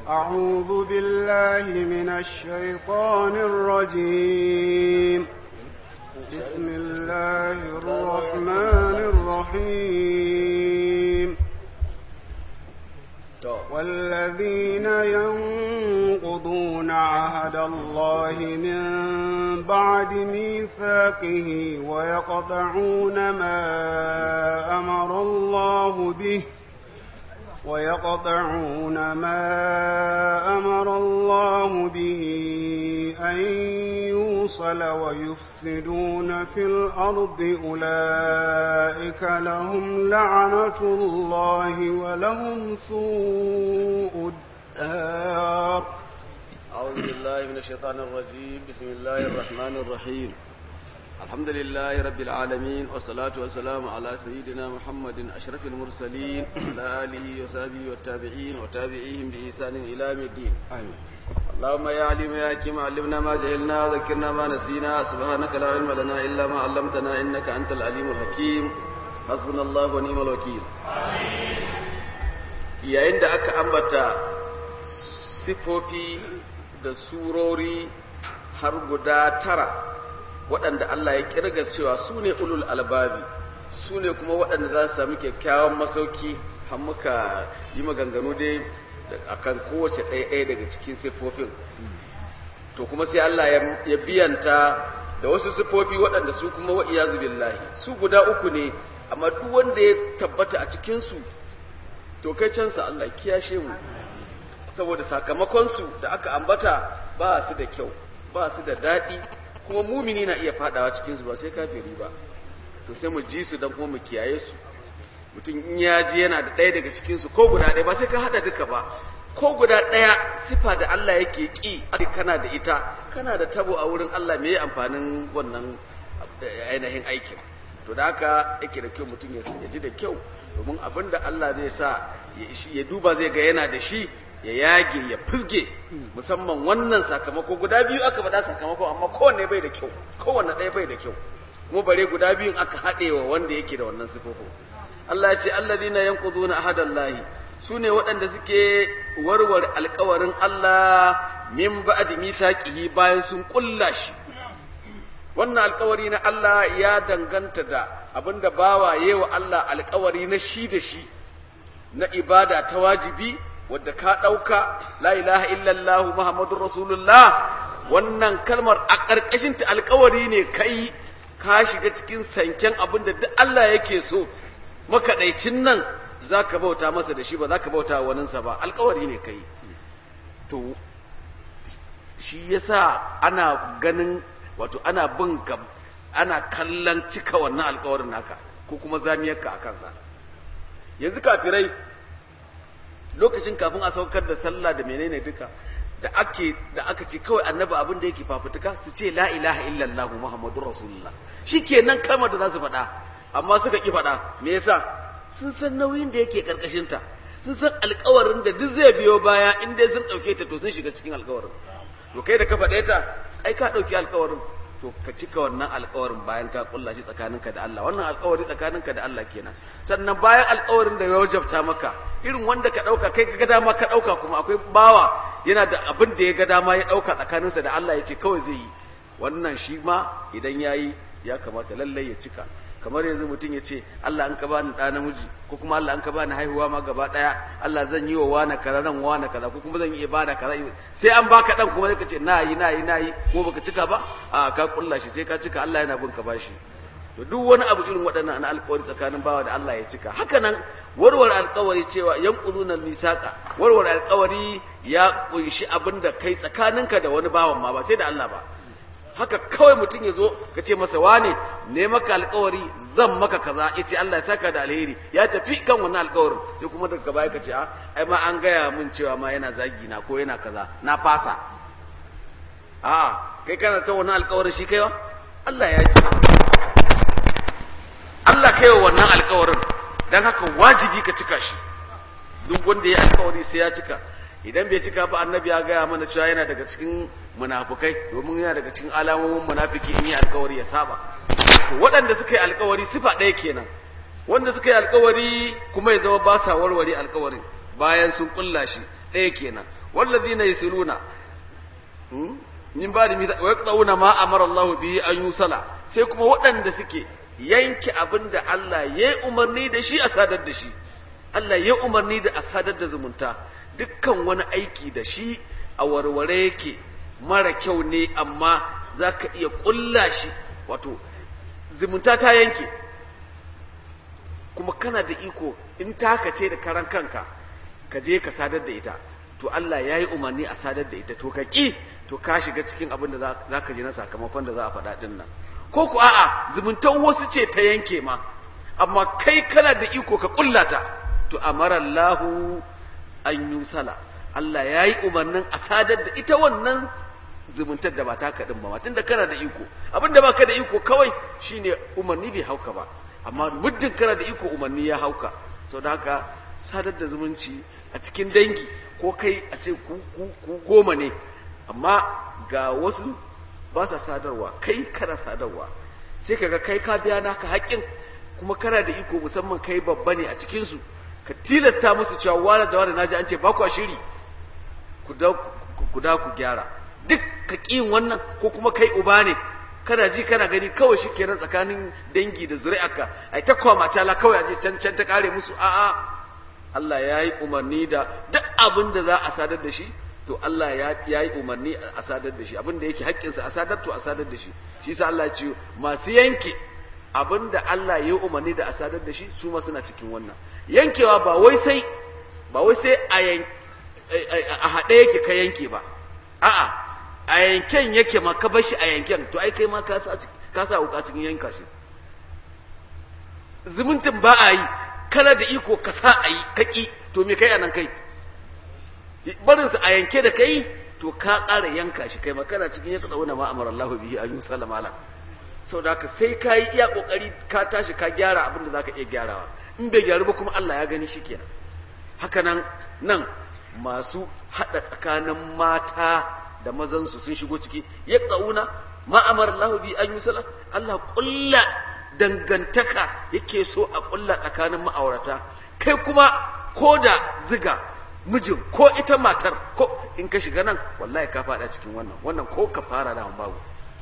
أعوذ بالله من الشيطان الرجيم بسم الله الرحمن الرحيم والذين ينقضون عهد الله من بعد ميثاقه ويقطعون ما أمر الله به ويقطعون ما أمر الله به أن يوصل ويفسدون في الأرض أولئك لهم لعنة الله ولهم سوء الدار أعوذ بالله من الشيطان الرجيم بسم الله الرحمن الرحيم الحمد لله رب العالمين والصلاة والسلام على سيدنا محمد أشرف المرسلين وعلى آله وصحبه والتابعين وتابعيهم بإحسان إلى يوم الدين آمين اللهم يا عليم يا حكيم علمنا ما جهلنا وذكرنا ما نسينا سبحانك لا علم لنا إلا ما علمتنا إنك أنت العليم الحكيم حسبنا الله ونعم الوكيل yayin da aka ambata sifofi da surori har guda tara waɗanda Allah ya kirga cewa su ne ulul albabi su ne kuma waɗanda za su sami kyakkyawan masauki har muka yi maganganu dai akan kowace ɗaya daga cikin siffofin to kuma sai Allah ya biyanta da wasu siffofi waɗanda su kuma wa iyazu billahi su guda uku ne amma duk wanda ya tabbata a cikinsu to kai cansa Allah kiyashe mu saboda sakamakonsu da aka ambata ba su da kyau ba su da daɗi kuma mumini na iya fadawa cikinsu ba sai kafiri ba to sai mu ji su don kuma mu kiyaye su mutum in ya ji yana da ɗaya daga cikinsu ko guda ɗaya ba sai ka haɗa duka ba ko guda ɗaya sifa da Allah yake ƙi kana da ita kana da tabo a wurin Allah me amfanin wannan ainihin aikin to da haka yake da kyau mutum ya ji da kyau domin abin da Allah zai sa ya duba zai ga yana da shi ya yage ya fusge musamman wannan sakamako guda biyu aka faɗa sakamako amma kowanne bai da kyau kowanne ɗaya bai da kyau kuma bare guda biyun aka haɗe wa wanda yake da wannan sifofin Allah ya ce allazina yanquduna ahadallahi sune waɗanda suke warware alƙawarin Allah min ba'di misaqihi bayan sun kulla shi wannan alƙawari na Allah ya danganta da abinda bawa yewa Allah alƙawari na shi da shi na ibada ta wajibi wadda ka ɗauka la ilaha illallah muhammadun rasulullah wannan kalmar a ƙarƙashinta alƙawari ne kai ka shiga cikin sanken abin da duk Allah yake so makaɗaicin nan za ka bauta masa da shi ba za ka bauta waninsa ba alƙawari ne kai to shi yasa ana ganin wato ana bin ka ana kallon cika wannan alƙawarin naka ko kuma zamiyarka a kansa yanzu kafirai lokacin kafin a saukar da sallah da menene duka da ake da aka ce kawai annabi abin da yake fafutuka su ce la ilaha illallah muhammadur rasulullah shikenan kalmar da za su faɗa amma suka ki faɗa me yasa sun san nauyin da yake karkashin ta sun san alƙawarin da duk zai biyo baya in dai sun ɗauke ta to sun shiga cikin alƙawarin to kai da ka faɗe ta ai ka ɗauki alƙawarin to ka cika wannan alƙawarin bayan ka kulla shi tsakaninka da Allah wannan alƙawari tsakaninka da Allah kenan sannan bayan alƙawarin da ya wajabta maka irin wanda ka ɗauka kai ka ga dama ka ɗauka kuma akwai bawa yana da abin da ya ga dama ya ɗauka tsakaninsa da Allah ya ce kawai zai yi wannan shi ma idan ya yi ya kamata lallai ya cika kamar yanzu mutum ya ce Allah an ka bani ɗa namiji ko kuma Allah an ka bani haihuwa ma gaba ɗaya Allah zan yi wa wani kaza zan wani kaza ko kuma zan yi ibada kaza sai an baka ɗan kuma sai ka ce na yi na yi na yi ko baka cika ba a ka kulla shi sai ka cika Allah yana bin ka bashi to duk wani abu irin waɗannan na alƙawari tsakanin bawa da Allah ya cika haka nan warware alƙawari cewa yanquduna misaqa warware alƙawari ya kunshi abin da kai tsakaninka da wani bawan ma ba sai da Allah ba haka kawai mutum ya zo ka ce masa wane ne maka alkawari zan maka kaza ya ce Allah ya saka da alheri ya tafi kan wannan alkawarin sai kuma daga baya ka ce a ai ma an gaya min cewa ma yana zagi na ko yana kaza na fasa a kai kana ta wannan alkawarin shi kaiwa Allah ya ji Allah kaiwa wannan alkawarin dan haka wajibi ka cika shi duk wanda ya alkawari sai ya cika idan bai cika ba annabi ya gaya mana cewa yana daga cikin munafukai domin yana daga cikin alamomin munafiki in yi alkawari ya saba to waɗanda suka yi alkawari sifa ɗaya kenan wanda suka yi alkawari kuma ya zama ba sa warware alkawarin bayan sun kulla shi ɗaya kenan wallazina yasiluna min ba da wa yaqtauna ma amara Allah bihi an yusala sai kuma waɗanda suke yanke abin da Allah ya yi umarni da shi a sadar da shi Allah ya umarni da a sadar da zumunta dukkan wani aiki da shi a warware yake mara kyau ne amma za ka iya ƙulla shi wato zumunta ta yanke kuma kana da iko in taka ce da karan kanka ka je ka sadar da ita to Allah ya yi umarni a sadar da ita to ka ƙi to ka shiga cikin abin da za ka ji na sakamakon da za a faɗa ɗin nan ko ku a'a zumuntan wasu ce ta yanke ma amma kai kana da iko ka ƙullata to amara Allahu an yusala Allah ya yi umarnin a sadar da ita wannan zumuntar da ba ta kaɗin ba tun da kana da iko abin da ba ka da iko kawai shine umarni bai hauka ba amma muddin kana da iko umarni ya hauka sau da haka sadar da zumunci a cikin dangi ko kai a ce ku goma ne amma ga wasu ba sa sadarwa kai kana sadarwa sai kaga kai ka biya naka haƙƙin kuma kana da iko musamman kai babba ne a cikinsu ka tilasta musu cewa wani da wani naji an ce ba ku shiri ku da ku gyara duk ka ƙin wannan ko kuma kai uba ne kana ji kana gani kawai shi kenan tsakanin dangi da zuri'arka ai ta kwama cala kawai aje can can ta kare musu a'a Allah ya yi umarni da duk abin da za a sadar da shi to Allah ya yi umarni a sadar da shi abin da yake haƙƙinsa a sadar to a sadar da shi shi sa Allah ya ce masu yanke abin da Allah ya yi umarni da a sadar da shi su ma suna cikin wannan yankewa ba wai sai ba wai sai a haɗe yake ka yanke ba a'a a yanken yake ma ka bar shi a yanken to ai kai ma ka sa wuka cikin yanka shi zumuntin ba a yi kana da iko ka sa a yi kaki to me kai anan kai barinsa a yanke da kai to ka ƙara yanka shi kai makana cikin ya katsa wani ma'amar Allah bihi a yusuf lamala sau da haka sai ka yi iya ƙoƙari ka tashi ka gyara abin da za ka iya gyarawa in bai gyaru ba kuma Allah ya gani shi kenan haka nan nan masu haɗa tsakanin mata da mazansu sun shigo ciki ya ƙauna ma'amar Allah bihi a yusuf Allah ƙulla dangantaka yake so a ƙulla tsakanin ma'aurata kai kuma ko da ziga mijin ko ita matar ko in ka shiga nan wallahi ka fada cikin wannan wannan ko ka fara da babu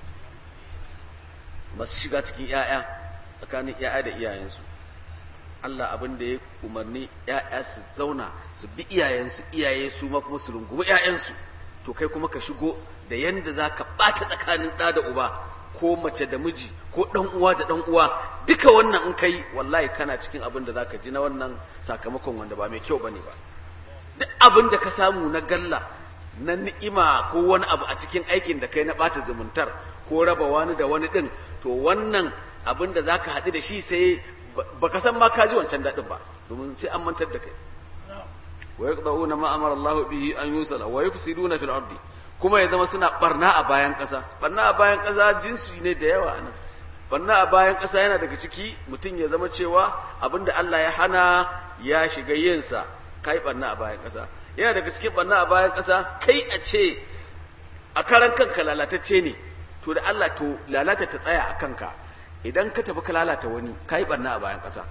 masu shiga cikin ‘ya'ya tsakanin ‘ya'ya da iyayensu Allah abin da ya umarni ‘ya'ya su zauna su bi iyayensu iyaye su ma kuma su rungumi ‘ya'yansu to kai kuma ka shigo da yanda za ka ɓata tsakanin ɗa da uba ko mace da miji ko ɗan uwa da ɗan uwa duka wannan in kai wallahi kana cikin abin da za ka ji na wannan sakamakon wanda ba mai kyau ba ne ba duk abin da ka samu na galla na ni'ima ko wani abu a cikin aikin da kai na ɓata zumuntar ko raba wani da wani ɗin to wannan abin da za ka haɗu da shi sai ba ka san ma ka ji wancan daɗin ba domin sai an mantar da kai wa yaqda'una ma amara Allah bihi an yusala wa yufsiduna fil ardi kuma ya zama suna barna a bayan ƙasa barna a bayan ƙasa jinsi ne da yawa anan barna a bayan ƙasa yana daga ciki mutum ya zama cewa abinda Allah ya hana ya shiga yinsa kai barna a bayan ƙasa yana daga cikin barna a bayan ƙasa kai a ce a karan kanka lalatacce ne to da Allah to lalata ta tsaya a kanka idan ka tafi ka lalata wani kai barna a bayan ƙasa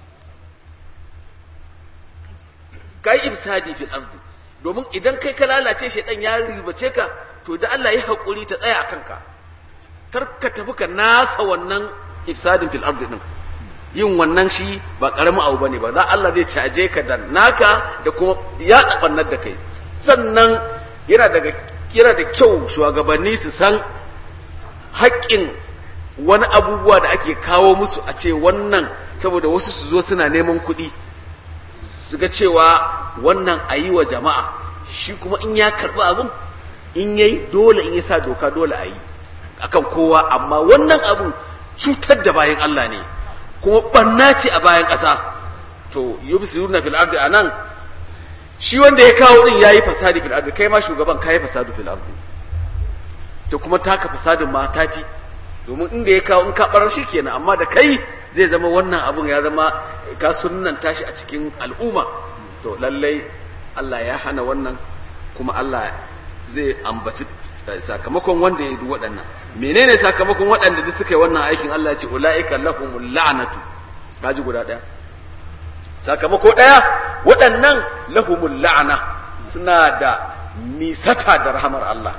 kai ibsadi fil ardi domin idan kai ka lalace shedan ya ribace ka to da Allah ya hakuri ta tsaya a kanka kar ka tafi ka nasa wannan ifsadin fil ardi din yin wannan shi ba karamin abu bane ba za Allah zai caje ka da naka da kuma ya dabannar da kai sannan yana daga yana da kyau shugabanni su san haƙƙin wani abubuwa da ake kawo musu a ce wannan saboda wasu su zo suna neman kuɗi su ga cewa wannan a yi wa jama'a shi kuma in ya karɓi abin in yayi dole in ya sa doka dole a yi akan kowa amma wannan abin cutar da bayan Allah ne kuma banna ce a bayan ƙasa to yubsiruna fil ardi anan shi wanda ya kawo din yayi fasadi fil ardi kai ma shugaban kai fasadu fil ardi to kuma taka fasadin ma tafi domin inda ya kawo in ka barar shi kenan amma da kai zai zama wannan abun ya zama ka sunnan tashi a cikin al'umma to lallai Allah ya hana wannan kuma Allah zai ambaci sakamakon wanda ya yi waɗannan menene sakamakon waɗanda duk suka yi wannan aikin Allah ya ce ulaika lahumul la'natu kaji guda ɗaya sakamako ɗaya waɗannan lahumul la'ana suna da nisata da rahamar Allah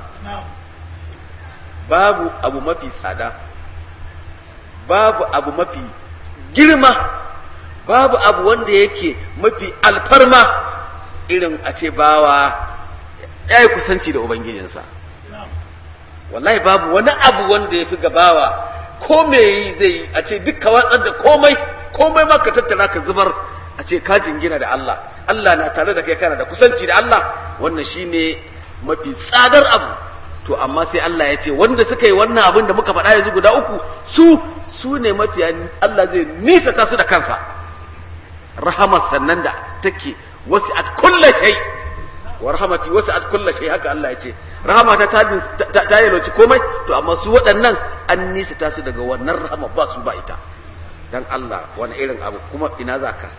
babu abu mafi tsada babu abu mafi girma babu abu wanda yake mafi alfarma irin a ce bawa ya yi kusanci da ubangijinsa wallahi babu wani abu wanda ya fi gabawa ko me yi zai yi a ce duk ka watsar da komai komai ma ka tattara ka zubar a ce ka jingina da Allah Allah na tare da kai kana da kusanci da Allah wannan shine mafi tsadar abu to amma sai Allah ya ce wanda suka yi wannan abin da muka faɗa yanzu guda uku su su ne mafi Allah zai nisa ta su da kansa rahamar sannan da take wasu at kulla shay wa rahmati wasu at kulla shay haka Allah ya ce rahama ta ta ta yaloci komai to amma su waɗannan an nisa ta su daga wannan rahama ba su ba ita dan Allah wani irin abu kuma ina zaka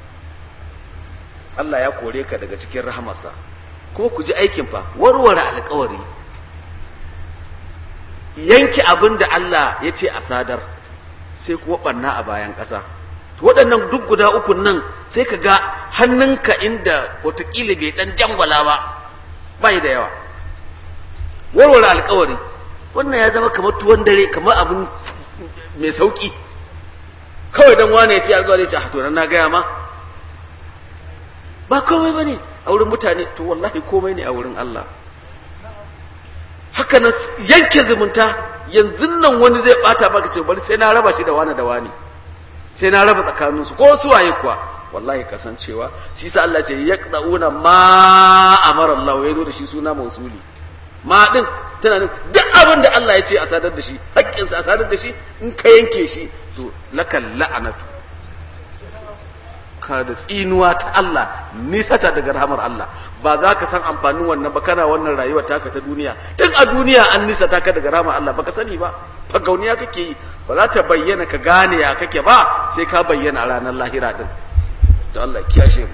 Allah ya kore ka daga cikin rahamarsa kuma ku ji aikin fa warware alƙawari yanki abin da Allah ya ce a sadar sai kuma ɓanna a bayan ƙasa waɗannan duk guda ukun nan sai ka ga hannunka inda watakila bai ɗan jangwala ba bai da yawa warware alkawari wannan ya zama kamar tuwon dare kamar abin mai sauƙi kawai don wane ya ce a zuwa zai ce a to na gaya ma ba komai ba ne a wurin mutane to wallahi komai ne a wurin Allah haka nan yanke zumunta yanzu nan wani zai bata maka ce bari sai na raba shi da wani da wani sai na raba tsakaninsu ko su waye kuwa wallahi kasancewa shi sa Allah ce yaqdauna ma amara Allah ya zo da shi suna mausuli ma din tana nan duk abin da Allah ya ce a sadar da shi haƙƙin sa a sadar da shi in ka yanke shi to lakal la'anatu ka da tsinuwa ta Allah nisata daga rahamar Allah ba za ka san amfanin wannan ba kana wannan rayuwar taka ta duniya tun a duniya an nisata ka daga rahamar Allah baka sani ba fagauniya kake yi ba za ta bayyana ka gane ya kake ba sai ka bayyana a ranar lahira din to Allah kiyashe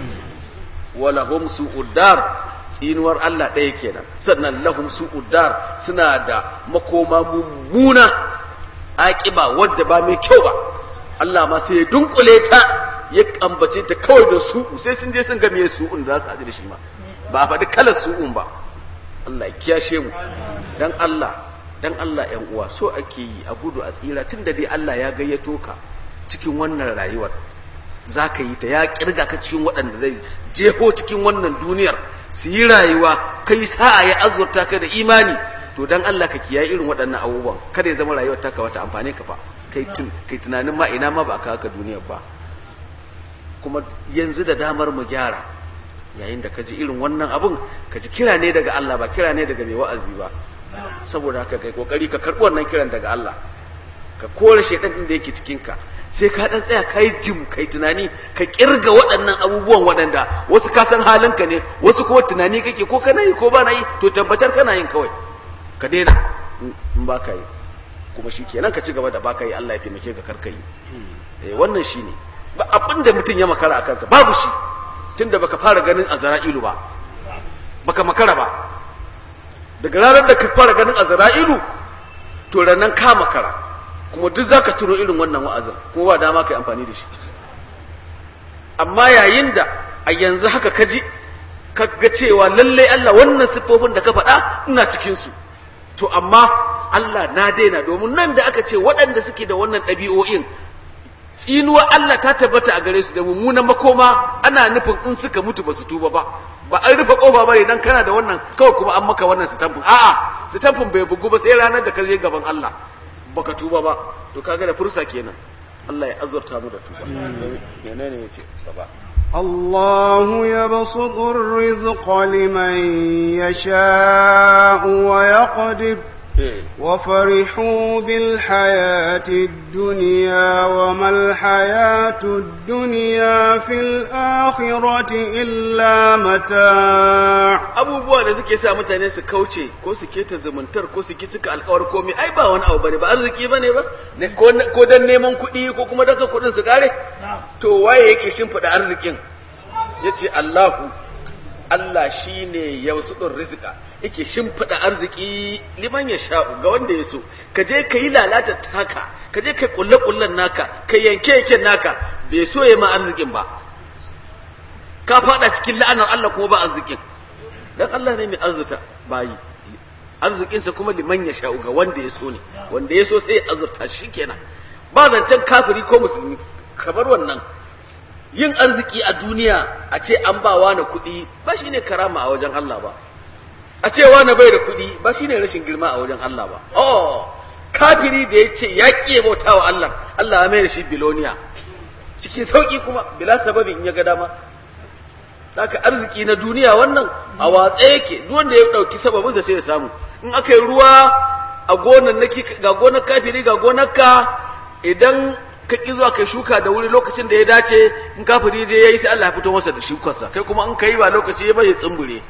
mu wala hum su'uddar tsinuwar Allah ɗaya kenan sannan lahum su'uddar suna da makoma mummuna aƙiba wadda ba mai kyau ba Allah ma sai ya dunkule ta ya ambace ta kawai da su'u sai sun je sun ga me su'un da za su haɗu da shi ma ba a faɗi kalar su'un ba Allah ya kiyashe mu dan Allah dan Allah ‘yan uwa so ake yi a gudu a tsira tun da dai Allah ya gayyato ka cikin wannan rayuwar za ka yi ta ya kirga ka cikin waɗanda zai jeho cikin wannan duniyar su yi rayuwa kai sa'a ya azurta ka da imani to dan Allah ka kiyaye irin waɗannan abubuwan kada ya zama rayuwar taka wata amfani ka fa kai kai tunanin ma ina ma ba ka haka duniyar ba kuma yanzu da damar mu gyara yayin da ka ji irin wannan abun ka ji kira ne daga Allah ba kira ne daga mai wa'azi ba saboda haka kai kokari ka karbi wannan kiran daga Allah ka kore shedan din da yake cikin ka sai ka dan tsaya kai jim kai tunani ka kirga waɗannan abubuwan waɗanda wasu ka san halinka ne wasu kuma tunani kake ko kana yi ko ba na yi to tabbatar kana yin kawai ka daina in ba ka yi kuma shi kenan ka ci gaba da ba ka yi Allah ya taimake ka karka yi eh wannan shine ba abin da mutum ya makara a kansa babu shi tunda baka fara ganin azra'ilu ba baka makara ba daga ranar da ka fara ganin azra'ilu to ranan ka makara kuma duk zaka tuno irin wannan wa'azin kuma ba dama kai amfani da shi amma yayin da a yanzu haka kaji ka ga cewa lalle Allah wannan siffofin da ka faɗa ina cikin su to amma Allah na daina domin nan da aka ce waɗanda suke da wannan ɗabi'o'in tsinuwa Allah ta tabbata a gare su da mummunan makoma ana nufin in suka mutu ba su tuba ba ba an rufe kofa bane dan kana da wannan kawai kuma an maka wannan sitamfin a'a sitamfin bai bugu ba sai ranar da ka je gaban Allah baka tuba ba to kaga da fursa kenan Allah ya azurta mu da tuba menene yace gaba الله يبسط الرزق لمن يشاء ويقدر وفرحوا بالحياة الدنيا وما الحياة الدنيا في الآخرة إلا متاع abubuwa da suke sa mutane su kauce ko su keta zumuntar ko su ki cika alkawar komai ai ba wani abu bane ba arziki bane ba ko dan neman kuɗi ko kuma daga kuɗin su kare to waye yake shimfiɗa arzikin yace Allahu Allah shi ne ya wasu ɗin rizika yake shimfiɗa arziki liman ya sha'u ga wanda ya so ka je ka yi lalata taka ka je ka yi ƙulle-ƙullen naka ka yanke yanken naka bai so ya ma arzikin ba ka faɗa cikin la'anar Allah kuma ba arzikin dan Allah ne mai arzuta bayi arzikinsa kuma liman ya sha'u ga wanda ya so ne wanda ya so sai ya azurta shi kenan ba zancen kafiri ko musulmi kamar wannan yin arziki a duniya a ce an ba wani kuɗi ba shi ne karama a wajen Allah ba a ce wani bai da kuɗi ba shi ne rashin girma a wajen Allah ba oh kafiri da ya ce ya ƙi bauta wa Allah Allah ya mai da shi biloniya cikin sauƙi kuma bila sababi in ya ga dama haka arziki na duniya wannan a watsa yake duk wanda ya ɗauki sababinsa sai ya samu in aka yi ruwa a gonan naki ga gonar kafiri ga gonar ka idan ka ƙi zuwa kai shuka da wuri lokacin da ya dace in kafiri je yayi sai Allah ya fito masa da shukarsa kai kuma in kai ba lokaci ya bai tsumbure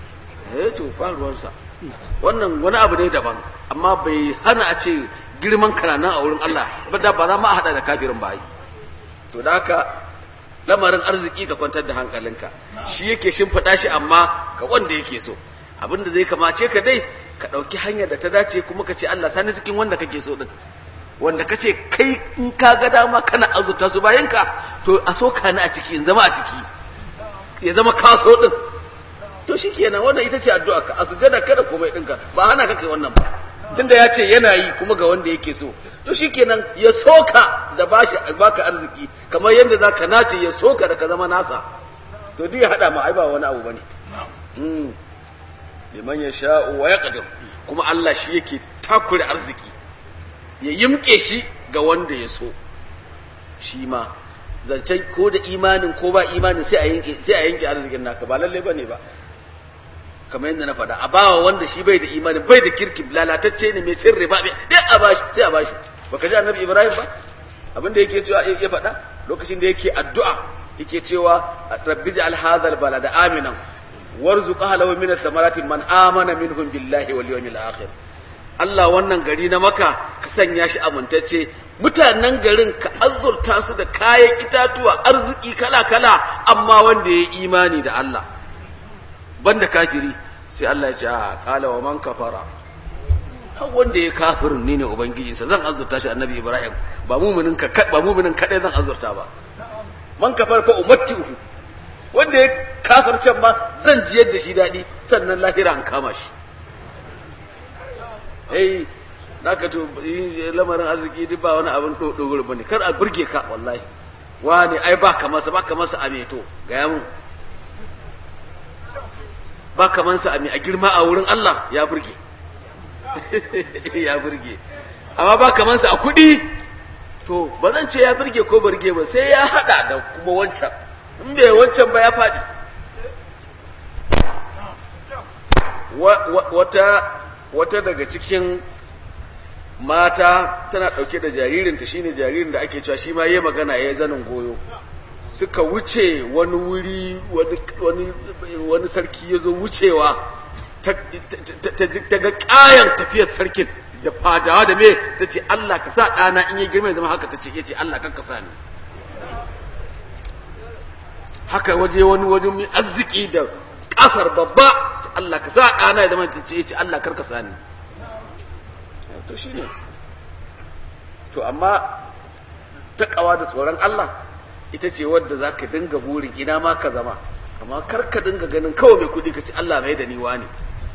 eh to ba ruwansa wannan wani abu ne daban amma bai hana a ce girman kananan a wurin Allah ba da ba za ma a hada da kafirin ba to da haka lamarin arziki ka kwantar da hankalinka shi yake shimfiɗa shi amma ga wanda yake so abinda zai kamace ka dai ka ɗauki hanyar da ta dace kuma ka ce Allah sani cikin wanda kake so din wanda ka ce kai in ka ga dama kana azurta su bayan ka to a so ka ni a ciki in zama a ciki ya zama kaso din to shikenan wannan ita ce addu'a ka a sujada kada komai ɗinka ba hana ka kai wannan ba tunda ya ce yana yi kuma ga wanda yake so to shikenan ya soka da baki baka arziki kamar yadda zaka nace ya soka da ka zama nasa to duk ya hada ma ai ba wani abu bane mm liman yasha'u wa yaqdir kuma Allah shi yake takure arziki ya yimke shi ga wanda ya so shi ma zancen ko da imanin ko ba imanin sai a yanke sai a yanke arzikin naka ba lalle bane ba kamar yadda na faɗa a bawa wanda shi bai da imanin bai da kirki lalatacce ne mai sirri ba dai a bashi sai a bashi baka ji annabi ibrahim ba abin da yake cewa ya faɗa lokacin da yake addu'a yake cewa rabbi ja'al hadha balada aminan warzuq ahlahu min samarati man amana minhum billahi wal yawmil akhir Allah wannan gari na maka ka sanya shi amintacce mutanen garin ka azurta su da kayan itatuwa arziki kala kala amma wanda ya imani da Allah banda kafiri sai Allah ya ce a kala wa man kafara har wanda ya kafirin ne ne ubangijinsa zan azurta shi annabi ibrahim ba muminin ka ba muminin kadai zan azurta ba man kafar fa umattihu wanda ya kafircen ma zan jiyar da shi dadi sannan lahira an kama shi eh naka to lamarin arziki duk ba wani abin dogoro bane kar a burge ka wallahi wani ai ba ka masa ba ka masa ameto ga yamu ba kamansa a girma a wurin Allah ya burge ya burge amma ba kamansa a kuɗi to ba zan ce ya burge ko burge ba sai ya hada da kuma wancan in bai wancan ba ya faɗi wata wata daga cikin mata tana ɗauke da jaririnta shine jaririn da ake cewa shi ma yi magana ya zanin goyo suka wuce wani wuri wani sarki ya zo wucewa ta ga ƙayan tafiyar sarkin da fadawa da me ta ce Allah ka sa ɗana in yi girma ya zama haka ta ce ya ce Allah kan ka sa ni haka waje wani wajen mai arziki da ƙasar babba ce Allah ka sa ɗana ya zama ta ce ya ce Allah kar ka sa ni to shi ne to amma taƙawa da tsoron Allah ita ce wadda za ka dinga burin ina ma ka zama amma kar ka dinga ganin kawai mai kudi ka ci Allah mai da ni wani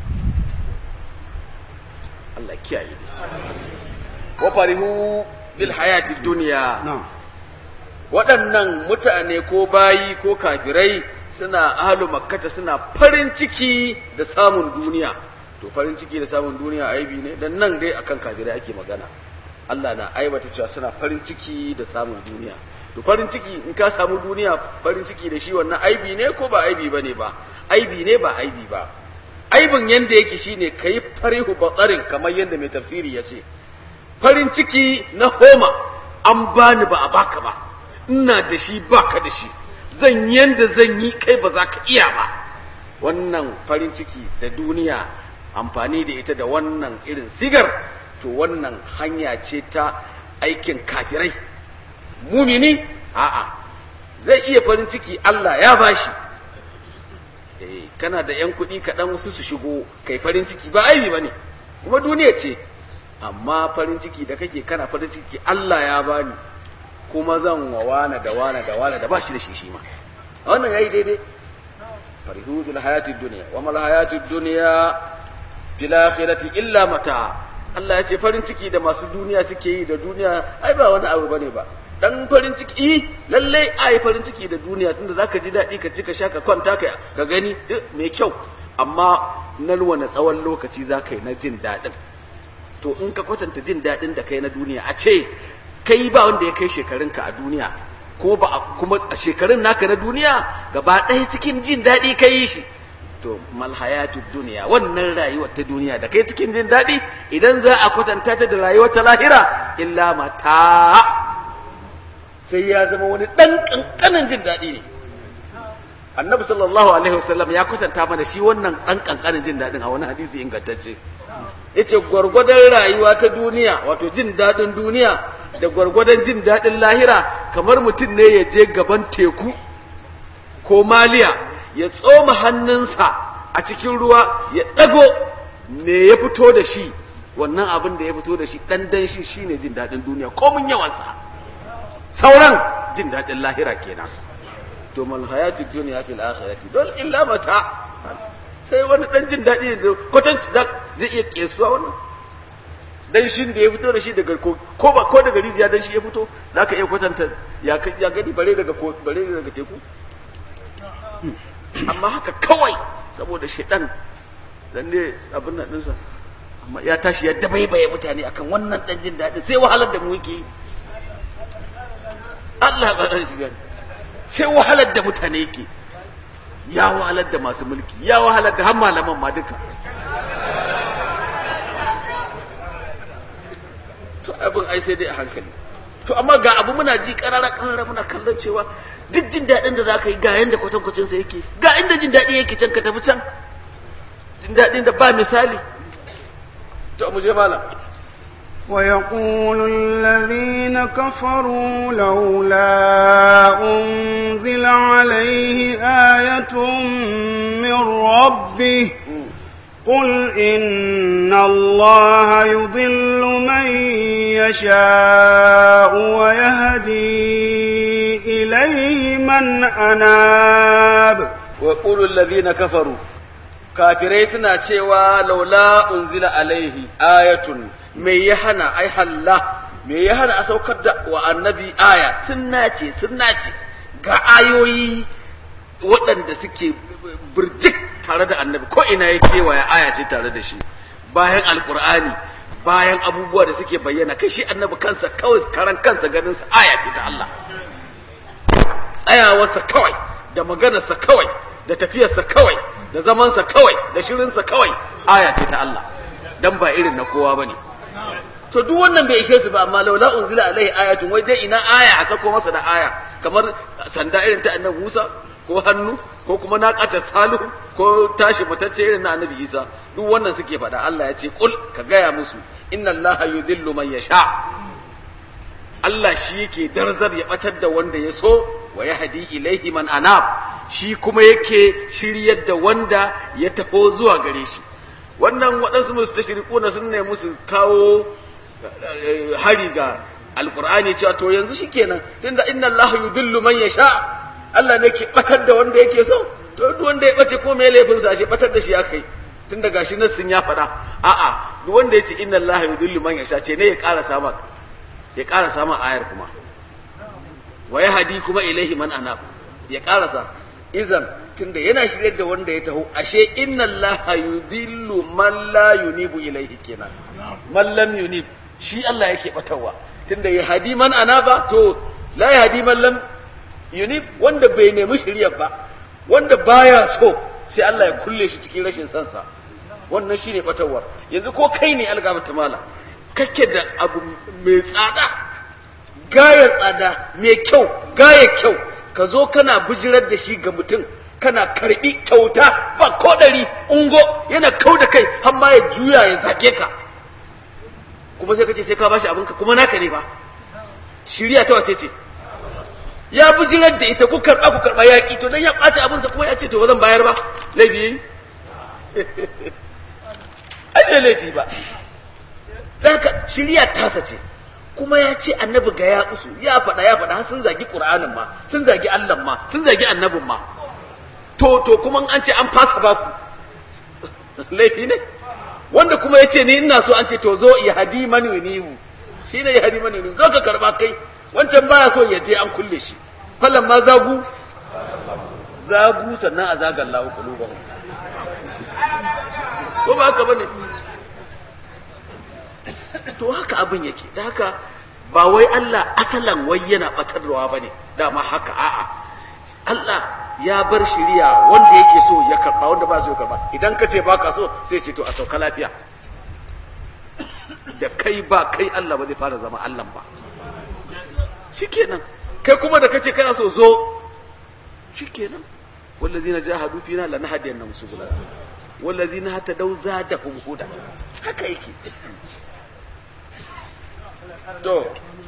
Allah kiyaye ni wa farihu bil hayati dunya waɗannan mutane ko bayi ko kafirai suna ahlu makkata suna farin ciki da samun duniya to farin ciki da samun duniya aibi ne dan nan dai akan kafirai ake magana Allah na aibata cewa suna farin ciki da samun duniya to farin ciki in ka samu duniya farin ciki da shi wannan aibi ne ko ba aibi bane ba aibi ne ba aibi ba aibin yanda yake shine kai farihu batsarin kamar yanda mai tafsiri ya ce farin ciki na homa an bani ba a baka ba ina da shi baka da shi zan yanda zan yi kai ba za ka iya ba wannan farin ciki da duniya amfani da ita da wannan irin sigar to wannan hanya ce ta aikin kafirai mumini a'a zai iya farin ciki Allah ya bashi eh kana da yan kuɗi kaɗan wasu su shigo kai farin ciki ba aibi bane kuma duniya ce amma farin ciki da kake kana farin ciki Allah ya bani kuma zan wa wana da wana da wana da bashi da shi shi ma wannan yayi daidai farihu bil hayatid dunya wa mal hayatid dunya bil akhirati illa mata Allah ya ce farin ciki da masu duniya suke yi da duniya ai ba wani abu bane ba dan farin ciki eh lalle ai farin ciki da duniya tunda zaka ji dadi ka ci ka sha ka kwanta ka ka gani mai kyau amma na wani tsawon lokaci zaka yi na jin dadin to in ka kwatanta jin dadin da kai na duniya a ce kai ba wanda ya kai shekarunka a duniya ko ba kuma a shekarun naka na duniya gaba ɗaya cikin jin daɗi ka yi shi to malhayatu duniya wannan rayuwar ta duniya da kai cikin jin daɗi idan za a kwatanta ta da rayuwar ta lahira illa mata sai ya zama wani ɗan ƙanƙanin jin daɗi ne annabi sallallahu alaihi wasallam ya kwatanta mana shi wannan ɗan ƙanƙanin jin daɗin a wani hadisi ingantacce yace gwargwadon rayuwa ta duniya wato jin daɗin duniya da gwargwadon jin daɗin lahira kamar mutum ne ya je gaban teku ko maliya ya tsoma hannunsa a cikin ruwa ya ɗago me ya fito da shi wannan abin da ya fito da shi ɗan dan shi shine jin daɗin duniya komin yawansa sauran jin daɗin lahira kenan to mal hayatid dunya fil akhirati dol illa mata sai wani ɗan jin daɗi da kwatanci da zai iya kesuwa wannan dan shin da ya fito da shi daga ko ba ko daga rijiya dan shi ya fito zaka iya kwatanta ya ya gani bare daga ko bare daga teku amma haka kawai saboda shedan dan ne abin nan dinsa amma ya tashi ya dabaibaye mutane akan wannan dan jin daɗi sai wahalar da mu yake Allah ba zai gani sai wahalar da mutane yake ya wahalar da masu mulki ya wahalar da har malaman ma duka to abin ai sai dai a hankali to amma ga abu muna ji karara karara muna kallon cewa duk jin daɗin da zaka yi ga yanda kwatankwacin sa yake ga inda jin daɗi yake can ka tafi can jin daɗin da ba misali to mu je malam ويقول الذين كفروا لولا أنزل عليه آية من ربه قل إن الله يضل من يشاء ويهدي إليه من أناب ويقول الذين كفروا kafirai suna cewa laula unzila alaihi ayatun me ya hana ai halla me ya hana a saukar da wa annabi aya sunna ce sunna ce ga ayoyi waɗanda suke birjik tare da annabi ko ina ya kewaya aya ce tare da shi bayan alkur'ani bayan abubuwa da suke bayyana kai shi annabi kansa kawai karan kansa ganinsa aya ce ta Allah tsayawarsa kawai da maganarsa kawai da tafiyarsa kawai da zamansa kawai da shirinsa kawai aya ce ta Allah dan ba irin na kowa bane to duk wannan bai ishe su ba amma laula unzila alaihi ayatun wai dai ina aya a sako masa da aya kamar sanda irin ta annabi Musa ko hannu ko kuma naqata salihu ko tashi mutacce irin na annabi Isa duk wannan suke faɗa Allah ya ce kul ka gaya musu inna allaha yudhillu man yasha Allah shi yake darzar ya batar da wanda ya so wa yahdi ilaihi man anab shi kuma yake shiryar da wanda ya taho zuwa gare shi wannan waɗansu musu tashrikuna sun ne musu kawo hari ga alqur'ani cewa to yanzu shikenan tunda inna allaha yudhillu man yasha Allah ne ke batar da wanda yake so to duk wanda ya bace ko me laifin sa shi batar da shi akai tun da gashi nassin ya faɗa a'a duk wanda ya ce inna allaha yudhillu man yasha ce ne ya ƙara sama ya ƙara sama ayar kuma wa yahdi kuma ilaihi man anab ya ƙarasa izan tunda yana shirye da wanda ya taho ashe inna allaha yudhillu man la yunibu ilaihi kenan man lam yunib shi Allah yake batarwa tunda ya hadi man anaba to la ya hadi man lam yunib wanda bai nemi shirya ba wanda baya so sai Allah ya kulle shi cikin rashin sansa wannan shine batarwar yanzu ko kai ne algabata mala kake da abu mai tsada gaya tsada mai kyau gaya kyau ka zo kana bijirar da shi ga mutum kana karbi kyauta ba ko dari ungo yana kau da kai har ma ya juya ya zage ka kuma sai ka ce sai ka bashi abinka kuma naka ne ba shirya ta wace ce ya bijirar da ita ku karba ku karba yaki to dan ya ɓaci abinsa kuma ya ce to ba zan bayar ba laifi yayi ai bai laifi ba haka shirya tasa ce kuma ya ce annabi ga ya usu ya faɗa ya faɗa sun zagi ƙur'anin ma sun zagi Allah ma sun zagi annabin ma to to kuma an ce an fasa baku laifi ne wanda kuma ya ce ni ina so an ce to zo ya hadi mani nihu shi ne ya hadi mani nihu zo ka karba kai wancan baya so ya je an kulle shi fallan ma zagu zagu sannan a zagan lahu kulubahum ko ba haka bane to haka abin yake da haka ba wai Allah asalan wai yana batarwa bane dama haka a'a Allah ya bar shiriya wanda yake so ya karba wanda ba so ya karba idan ka ce ba ka so sai ce to a sauka lafiya da kai ba kai Allah ba zai fara zama Allah ba shikenan kai kuma da kace kana so zo shikenan wallazina jahadu fina lanahdiyannahum subulana wallazina hatadaw zadahum huda haka yake to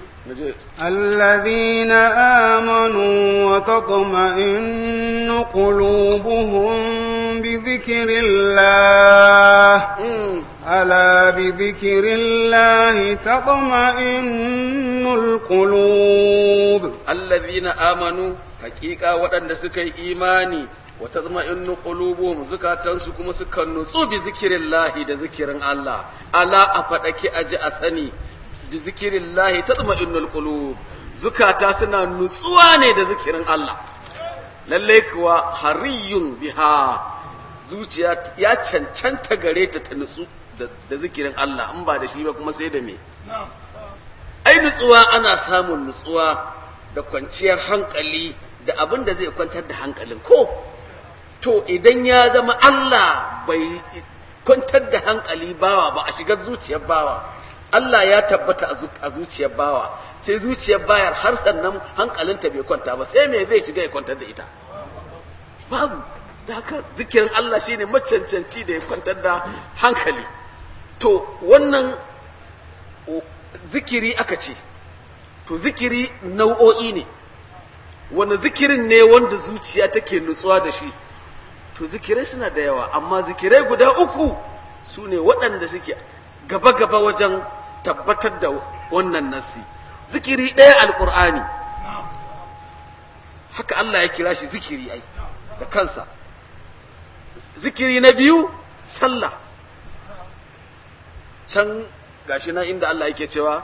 الذين آمنوا وتطمئن قلوبهم بذكر الله ألا بذكر الله تطمئن القلوب الذين آمنوا حقيقة وأن سكي إيماني وتطمئن قلوبهم زكاة سكم سكن نصو بذكر الله ده ذكر الله ألا أفتك أجي أسني bi zikirin lahi ta tsama innul qulub zukata suna nutsuwa ne da zikirin Allah lalle kuwa hariyun biha zuciya ya cancanta gare ta ta nutsu da zikirin Allah in ba da shi ba kuma sai da me ai nutsuwa ana samun nutsuwa da kwanciyar hankali da abin da zai kwantar da hankalin ko to idan ya zama Allah bai kwantar da hankali bawa ba a shigar zuciyar bawa Allah ya tabbata a zuciyar bawa sai zuciyar bayar har sannan hankalinta bai kwanta ba sai me zai shiga ya kwantar da ita babu da haka zikirin Allah shine macancanci da ya kwantar da hankali to wannan zikiri aka ce to zikiri nau'o'i ne wani zikirin ne wanda zuciya take nutsuwa da shi to zikirai suna da yawa amma zikirai guda uku su ne waɗanda suke gaba-gaba wajen tabbatar da wannan nasi zikiri ɗaya alƙur'ani haka Allah ya kira shi zikiri ai da kansa zikiri na biyu sallah can gashi nan inda Allah yake cewa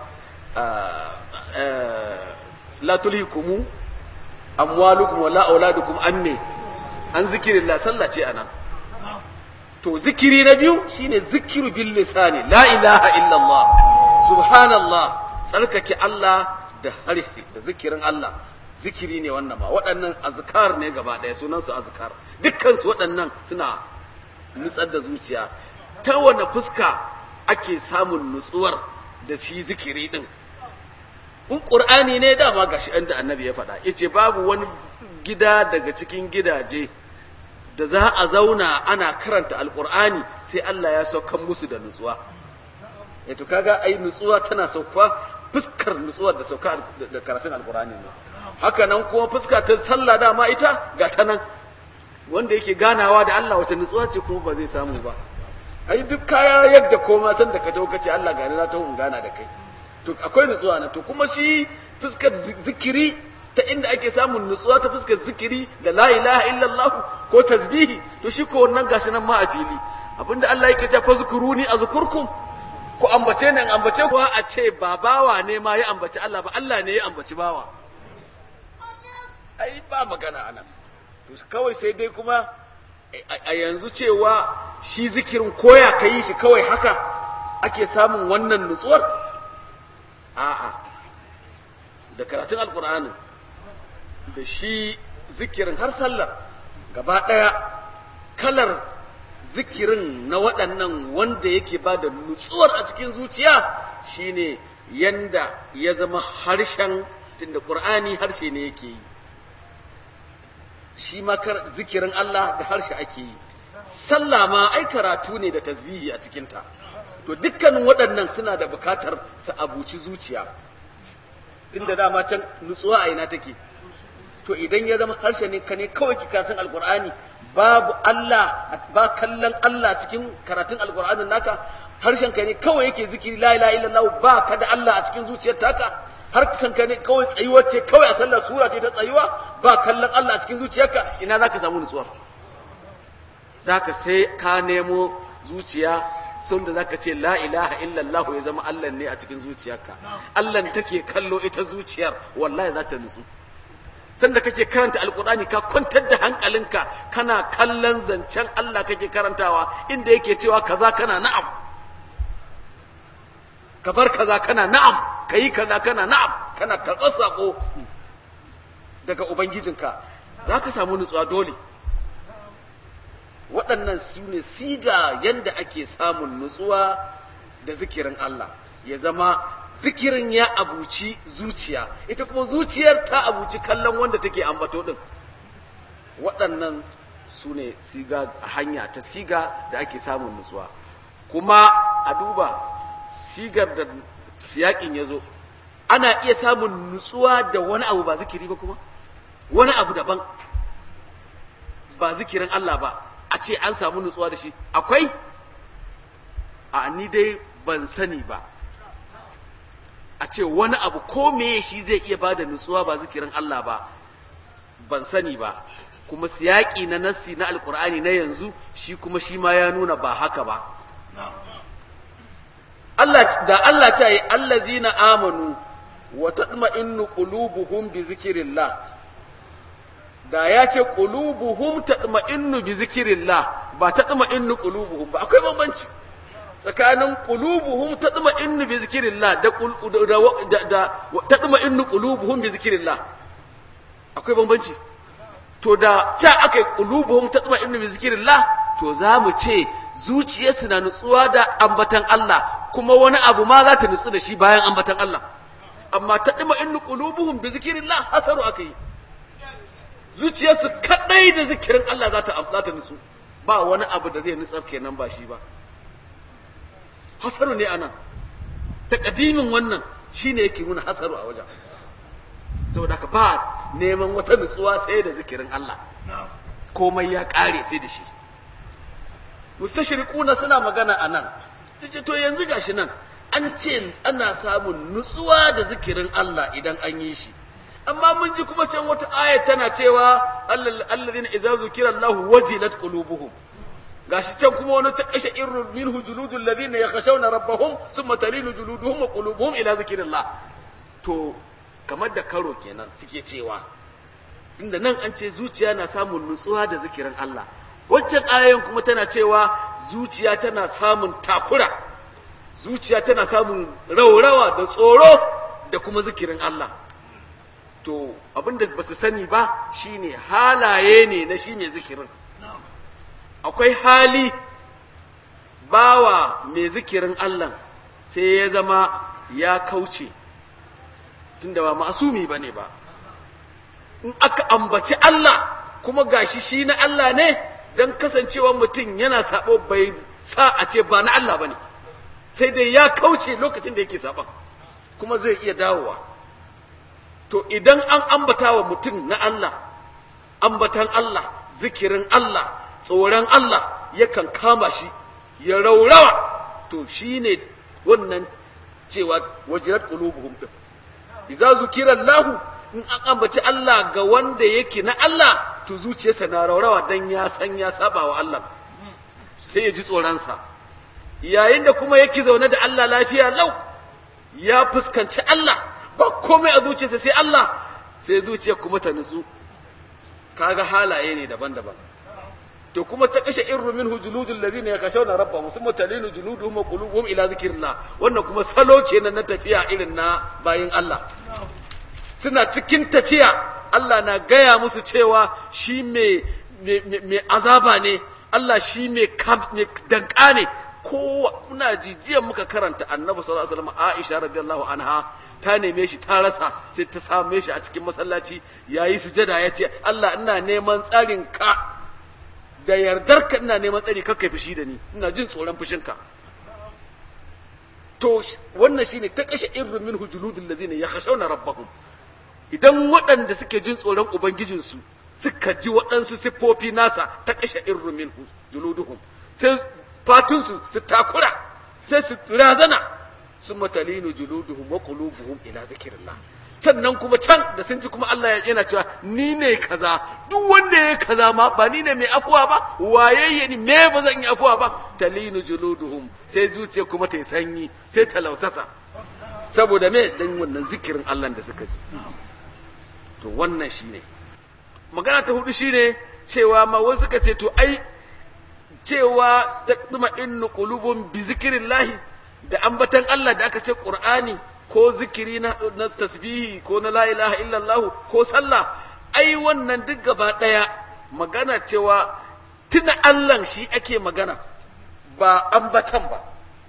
la tulhikumu amwalukum wala auladukum anne an zikirillah sallah ce anan to zikiri na biyu shine zikiru bil lisani la ilaha illallah subhanallah tsarkake Allah da harshe da zikirin Allah zikiri ne wannan ma waɗannan azkar ne gaba ɗaya sunan su azkar dukkan su waɗannan suna nutsar da zuciya ta wani fuska ake samun nutsuwar da shi zikiri din in qur'ani ne dama gashi inda annabi ya faɗa yace babu wani gida daga cikin gidaje da za a zauna ana karanta alkur'ani sai Allah ya saukan musu da nutsuwa ya to kaga ai nutsuwa tana sauka fuskar nutsuwar da sauka da karatun alkur'ani ne haka nan kuma fuska ta sallah dama ita ga ta nan wanda yake ganawa da Allah wace nutsuwa ce kuma ba zai samu ba ai duk kaya yadda koma san da ka tawo kace Allah gani na tawo in gana da kai to akwai nutsuwa na to kuma shi fuskar zikiri ta inda ake samun nutsuwa ta fuskar zikiri da la ilaha illallah ko tasbihi to shi ko wannan gashi nan ma a fili abinda Allah yake cewa fazkuruni azkurkum ko ambace ne ambace kuwa a ce ba bawa ne ma ya ambaci Allah ba Allah ne ya ambaci bawa ai ba magana anan to kawai sai dai kuma a yanzu cewa shi zikirin koya ka yi shi kawai haka ake samun wannan nutsuwar a'a da karatun alkur'anin da shi zikirin har sallar gaba ɗaya kalar zikirin na waɗannan wanda yake ba da nutsuwar a cikin zuciya shine yanda ya zama harshen tunda ƙur'ani harshe ne yake yi shi ma zikirin Allah da harshe ake yi sallah ma ai karatu ne da tasbihi a cikinta to dukkanin waɗannan suna da bukatar su abuci zuciya tunda dama can nutsuwa a ina take to idan ya zama harshe ne ka ne kawai ki karatun alkur'ani babu Allah ba kallon Allah cikin karatun alkur'anin naka harshen ka ne kawai yake zikiri la ilaha illallah ba ka da Allah a cikin zuciyar taka har san ka ne kawai tsayuwa ce kawai a sallar sura ce ta tsayuwa ba kallon Allah a cikin zuciyarka ina zaka samu nutsuwar zaka sai ka nemo zuciya sun da zaka ce la ilaha illallah ya zama Allah ne a cikin zuciyarka Allah take kallo ita zuciyar wallahi za ta nutsu sanda kake karanta alkurani ka kwantar da hankalinka kana kallon zancen Allah kake karantawa inda yake cewa kaza kana na'am ka bar kaza kana na'am kayi kaza kana na'am kana karɓar sako daga ubangijinka za ka samu nutsuwa dole waɗannan su ne siga yadda ake samun nutsuwa da zikirin Allah ya zama zikirin ya abuci zuciya ita kuma zuciyar ta abuci kallon wanda take ambato din waɗannan su ne siga hanya ta siga da ake samun nutsuwa kuma a duba sigar da siyakin ya zo ana iya samun nutsuwa da wani abu ba zikiri ba kuma wani abu daban ba zikirin Allah ba a ce an samu nutsuwa da shi akwai a ni dai ban sani ba a ce wani abu ko meye shi zai iya bada nutsuwa ba zikirin Allah ba ban sani ba kuma siyaki na nassi na alkur'ani na yanzu shi kuma shi ma ya nuna ba haka ba Allah da Allah ta yi allazina amanu wa tatma'innu qulubuhum bi zikrillah da ya ce qulubuhum tatma'innu bi zikrillah ba tatma'innu qulubuhum ba akwai bambanci tsakanin qulubuhum tatma'innu bi zikrillah da da da tatma'innu qulubuhum bi zikrillah akwai bambanci to da ca akai qulubuhum tatma'innu bi zikrillah to za mu ce zuciyarsu na nutsuwa da ambatan Allah kuma wani abu ma za ta nutsu da shi bayan ambatan Allah amma tatma'innu qulubuhum bi zikrillah hasaru akai zuciyarsu kadai da zikirin Allah za ta za ta nutsu ba wani abu da zai nutsar kenan ba shi ba hasaru ne anan takadimin wannan shine yake nuna hasaru a wajen saboda ka ba neman wata nutsuwa sai da zikirin Allah komai ya kare sai da shi mustashriquna suna magana anan su ce to yanzu gashi nan an ce ana samun nutsuwa da zikirin Allah idan an yi shi amma mun ji kuma can wata aya tana cewa alladhina idza zukira Allah wajilat qulubuhum gashi can kuma wani ta kashe irru minhu juludul ladina yakhshawna rabbahum thumma talinu juluduhum wa qulubuhum ila zikrillah to kamar da karo kenan suke cewa tunda nan an ce zuciya na samun nutsuwa da zikirin Allah waccan ayoyin kuma tana cewa zuciya tana samun takura zuciya tana samun raurawa da tsoro da kuma zikirin Allah to abinda ba su sani ba shine halaye ne na shi mai zikirin akwai hali bawa mai zikirin Allah sai ya zama ya kauce tunda ba masumi bane ba in aka ambaci Allah kuma gashi shi na Allah ne dan kasancewa mutum yana sabo bai sa a ce ba na Allah bane sai dai ya kauce lokacin da yake saban kuma zai iya dawowa to idan an ambata wa mutum na Allah ambatan Allah zikirin Allah tsoron Allah yakan kama shi ya raurawa to shine wannan cewa wajirat qulubuhum din idza zukira Allah in an ambaci Allah ga wanda yake na Allah to zuciyarsa na raurawa dan ya san ya saba wa Allah sai ya ji tsoronsa yayin da kuma yake zaune da Allah lafiya lau ya fuskanci Allah ba komai a zuciyarsa sai Allah sai zuciyar kuma ta nutsu kaga halaye ne daban-daban to kuma ta kashe irru minhu juludul ladina yakhshawna rabbahum thumma talinu juluduhum wa qulubuhum ila zikrillah wannan kuma salo kenan na tafiya irin na bayin Allah suna cikin tafiya Allah na gaya musu cewa shi mai mai azaba ne Allah shi mai danka ne ko muna jijiyan muka karanta annabi sallallahu alaihi wasallam Aisha radiyallahu anha ta neme shi ta rasa sai ta same shi a cikin masallaci yayi sujada ya ce Allah ina neman tsarin ka da yardarka ina neman tsari kakka fushi da ni ina jin tsoron fushinka to wannan shine ta kashe irru min hujuludul ladina yakhshawna rabbahum idan waɗanda suke jin tsoron ubangijinsu suka ji waɗansu siffofi nasa ta kashe irru min hujuluduhum sai fatunsu su takura sai su razana sun matalinu juluduhum wa qulubuhum ila zikrillah sannan kuma can da sun ji kuma Allah yana cewa ni ne kaza duk wanda ya kaza ma ba ni ne mai afuwa ba waye ni me ba zan yi afuwa ba talinu juluduhum sai zuciya kuma ta yi sanyi sai ta lausasa saboda me dan wannan zikirin Allah da suka ji to wannan shine magana ta hudu shine cewa ma wasu suka ce to ai cewa taqdima innu qulubun bi zikrillahi da ambatan Allah da aka ce Qur'ani ko zikiri na, na tasbihi ko na la ilaha illallah ko sallah ai wannan duk gaba daya magana cewa tuna Allah shi ake magana ba ambatan ba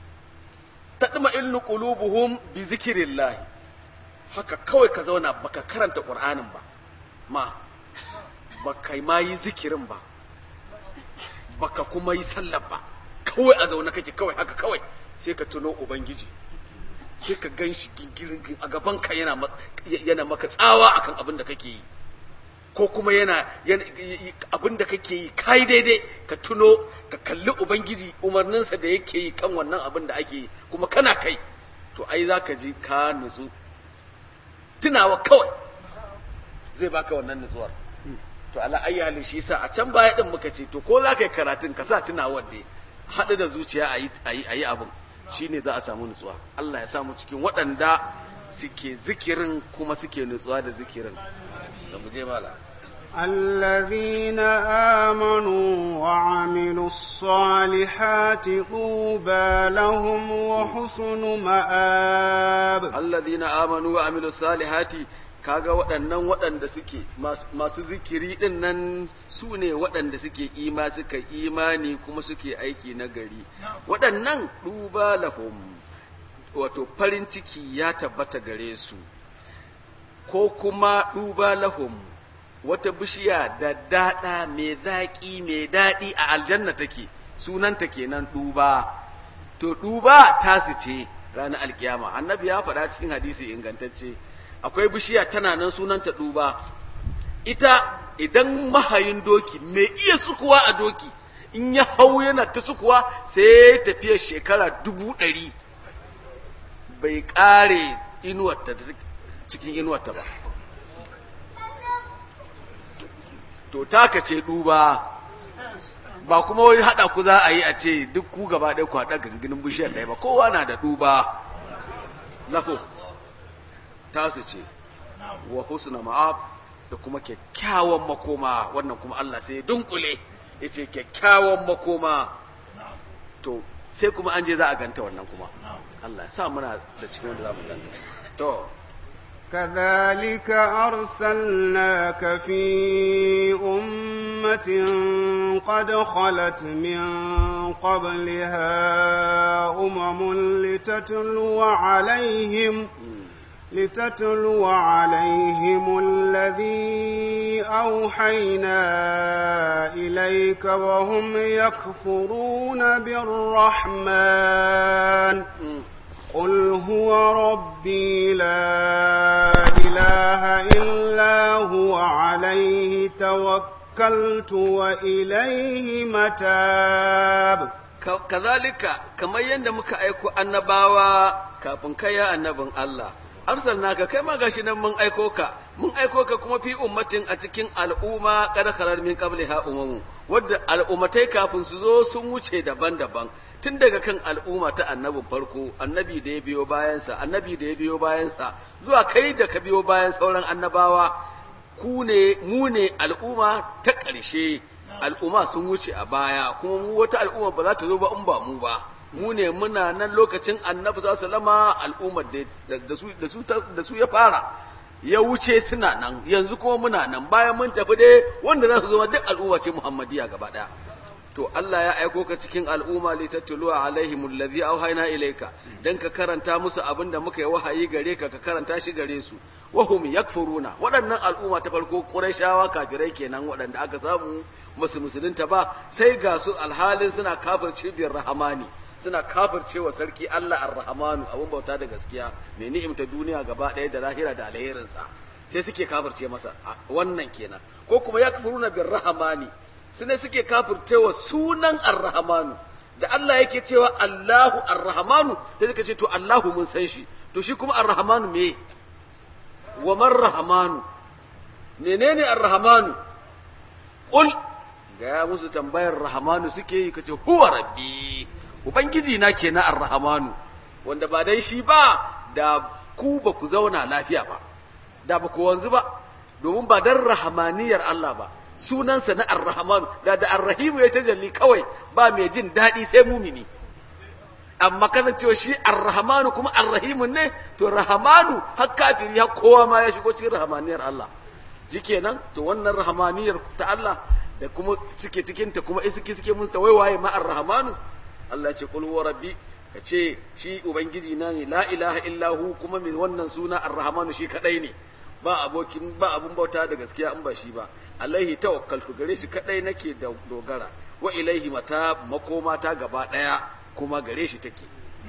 tadma illu qulubuhum bi zikrillah haka kawai ka zauna baka karanta qur'anin ba ma baka ma yi zikirin ba baka kuma yi sallar ba kawai a zaune kake kawai haka kawai sai ka tuno ubangiji sai ka gan shi gingirin a gaban ka yana yana maka tsawa akan abin da kake yi ko kuma yana abin da kake yi kai daidai ka tuno ka kalli ubangiji umarninsa da yake yi kan wannan abin da ake yi kuma kana kai to ai za ka ji ka nutsu tunawa kawai zai baka wannan nutsuwar to ala ayi halin shi yasa a can baya din muka ce to ko za ka yi karatun ka sa tunawar da haɗu da zuciya a yi abin shine za a samu nutsuwa Allah ya samu cikin waɗanda suke zikirin kuma suke nutsuwa da zikirin da mu je mala الذين آمنوا وعملوا الصالحات طوبى لهم وحسن مآب الذين آمنوا وعملوا الصالحات kaga waɗannan waɗanda suke masu zikiri ɗin nan su ne waɗanda suke ima suka imani kuma suke aiki na gari waɗannan duba lahum wato farin ciki ya tabbata gare su ko kuma duba lahum wata bishiya da daɗa mai zaƙi mai daɗi a aljanna take sunanta kenan duba to duba tasu ce ranar alkiyama annabi ya faɗa cikin hadisi ingantacce akwai bishiya tana nan sunanta duba ita idan mahayin doki mai iya sukuwa a doki in ya hau yana ta sukuwa sai tafiya shekara dubu ɗari bai ƙare inuwarta cikin inuwarta ba to taka ce duba ba kuma wai haɗa ku za a yi a ce duk ku gaba ɗaya ku haɗa ganginin bishiyar ɗaya ba kowa na da duba lafo tasu ce wa husna ma'ab da kuma kyakkyawan makoma wannan kuma Allah sai ya dunkule ya ce kyakkyawan makoma to sai kuma an je za a ganta wannan kuma Allah ya sa muna da cikin wanda za mu ganta to كذلك أرسلناك في أمة قد خلت من قبلها أمم لتتلو عليهم لتتلو عليهم الذي أوحينا إليك وهم يكفرون بالرحمن قل هو ربي لا إله إلا هو عليه توكلت وإليه متاب كذلك كما يندمك أيكو النباوة كابن كيا النبن الله arsalnaka kai ma gashi nan mun aiko ka mun aiko ka kuma fi ummatin a cikin al'umma kada khalar min qabliha umamu wadda al'ummatai kafin su zo sun wuce daban-daban tun daga kan al'umma ta annabin farko annabi da ya biyo bayansa annabi da ya biyo bayansa zuwa kai da ka biyo bayan sauran annabawa ku ne mu ne al'umma ta ƙarshe al'umma sun wuce a baya kuma mu wata al'umma ba za ta zo ba in ba mu ba mu ne muna nan lokacin annabi za su lama al'ummar da su ya fara ya wuce suna nan yanzu kuma muna nan bayan mun tafi dai wanda za su zama duk al'umma ce muhammadiya gaba ɗaya to Allah ya aiko ka cikin al'umma li tattulu alaihim allazi auhayna ilayka dan ka karanta musu abin da muka yi wahayi gare ka ka karanta shi gare su wa hum yakfuruna waɗannan al'umma ta farko qurayshawa kafirai kenan waɗanda aka samu musu musulunta ba sai ga su alhalin suna kafirci biyar rahamani suna kafircewa sarki Allah ar-Rahmanu abun bauta da gaskiya mai ni'imta duniya gaba ɗaya da lahira da alherinsa sai suke kafirce masa wannan kenan ko kuma ya kafiruna bir rahmani sune suke kafircewa sunan ar-Rahmanu da Allah yake cewa Allahu ar-Rahmanu sai suka ce to Allahu mun san shi to shi kuma ar-Rahmanu me wa man rahmanu menene ar-rahmanu qul ga musu tambayar rahmanu suke yi kace huwa rabbi ubangiji na kenan ar-rahmanu wanda ba dai shi ba da ku ba ku zauna lafiya ba da ba ku wanzu ba domin ba dan rahmaniyar Allah ba sunansa na ar-rahmanu da da ar-rahimu ya tajalli kawai ba mai jin daɗi sai mumini amma kana cewa shi ar-rahmanu kuma ar-rahimu ne to rahmanu har kafiri har kowa ma ya shigo cikin rahmaniyar Allah shikenan to wannan rahmaniyar ta Allah da kuma suke cikin ta kuma iski suke mun wai waye ma ar-rahmanu Allah ce qul wa rabbi kace shi ubangiji na ne la ilaha illa hu kuma min wannan suna ar-rahmanu shi kadai ne ba abokin ba abun bauta da gaskiya in ba shi ba alaihi tawakkaltu gare shi kadai nake da dogara wa ilaihi mata makoma ta gaba daya kuma gare shi take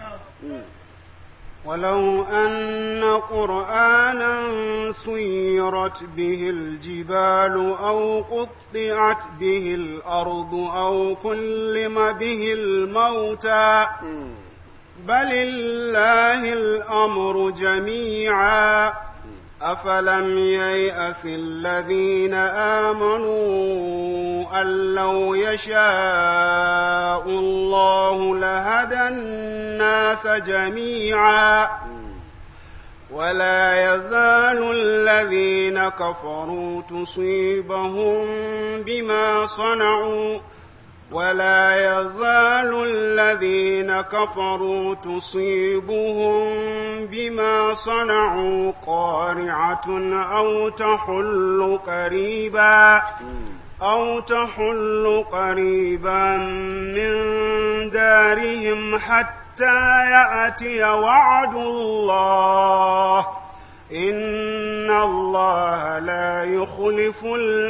ولو أن قرآنا سيرت به الجبال أو قطعت به الأرض أو كلم به الموتى بل الله الأمر جميعا أفلم ييأس الذين آمنوا أن لو يشاء الله لهدى الناس جميعا ولا يزال الذين كفروا تصيبهم بما صنعوا ولا يزال الذين كفروا تصيبهم بما صنعوا قارعة أو تحل قريبا أو تحل قريبا من دارهم حتى يأتي وعد الله إن الله لا يخلف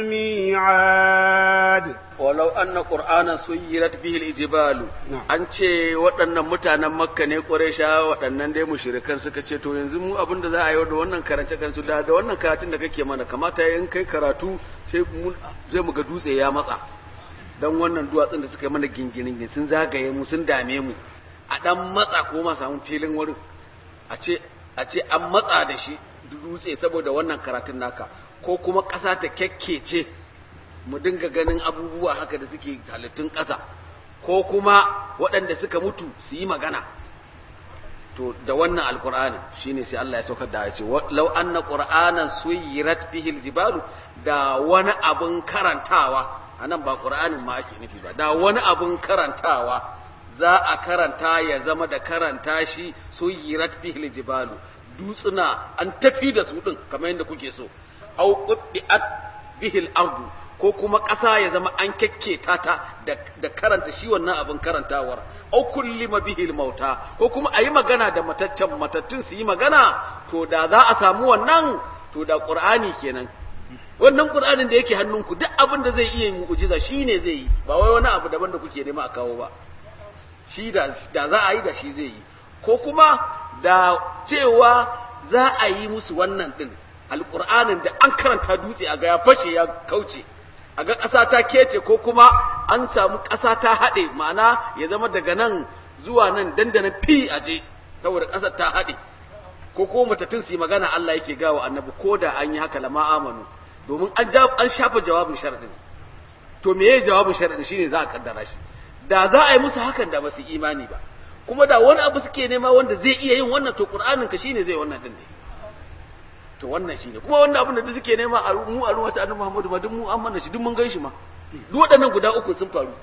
الميعاد walau anna qur'ana suyirat bihi al-ijbalu an ce waɗannan mutanen makka ne quraysha waɗannan dai mushrikan suka ce to yanzu mu abin da za a yi da wannan karance karance da da wannan karatun da kake mana kamata in kai karatu sai mu zai mu ga dutse ya matsa dan wannan duwatsun da suka yi mana ginginin sun zagaye mu sun dame mu a dan matsa ko ma samu filin wurin a ce a ce an matsa da shi dutse saboda wannan karatun naka ko kuma ƙasa ta kyakkece mu dinga ganin abubuwa haka da suke halittun ƙasa ko kuma waɗanda suka mutu su yi magana to da wannan alkur'ani shine sai Allah ya saukar da ya ce law anna qur'anan suyirat bihi aljibalu da wani abun karantawa anan ba qur'anin ma ake nufi ba da wani abun karantawa za a karanta ya zama da karanta shi suyirat bihi aljibalu dutsuna an tafi da su din kamar yadda kuke so au qubbiat bihi al-ardu ko kuma ƙasa ya zama an kyakketa ta da karanta shi wannan abin karantawar au kullima bihil mauta ko kuma a yi magana da mataccen matattun su yi magana to da za a samu wannan to da ƙur'ani kenan wannan ƙur'anin da yake hannunku duk abin da zai iya mu'ujiza shi ne zai yi ba wai wani abu daban da kuke nema a kawo ba shi da za a yi da shi zai yi ko kuma da cewa za a yi musu wannan din alƙur'anin da an karanta dutse a ga ya fashe ya kauce a ga ƙasa ta kece ko kuma an samu ƙasa ta haɗe ma'ana ya zama daga nan zuwa nan dandana fi a je saboda ƙasar ta haɗe ko ko matattun su yi magana Allah yake gawa annabi ko da an yi haka lama amanu domin an an shafa jawabin sharadin to me yayi jawabin sharadin shine za a kaddara shi da za a yi musu hakan da ba su imani ba kuma da wani abu suke nema wanda zai iya yin wannan to qur'anin ka shine zai wannan din ne to wannan shine kuma wannan abin da duk suke nema a mu a ruwata annabi Muhammadu ma duk mu an mana shi duk mun ganshi ma duk waɗannan guda uku sun faru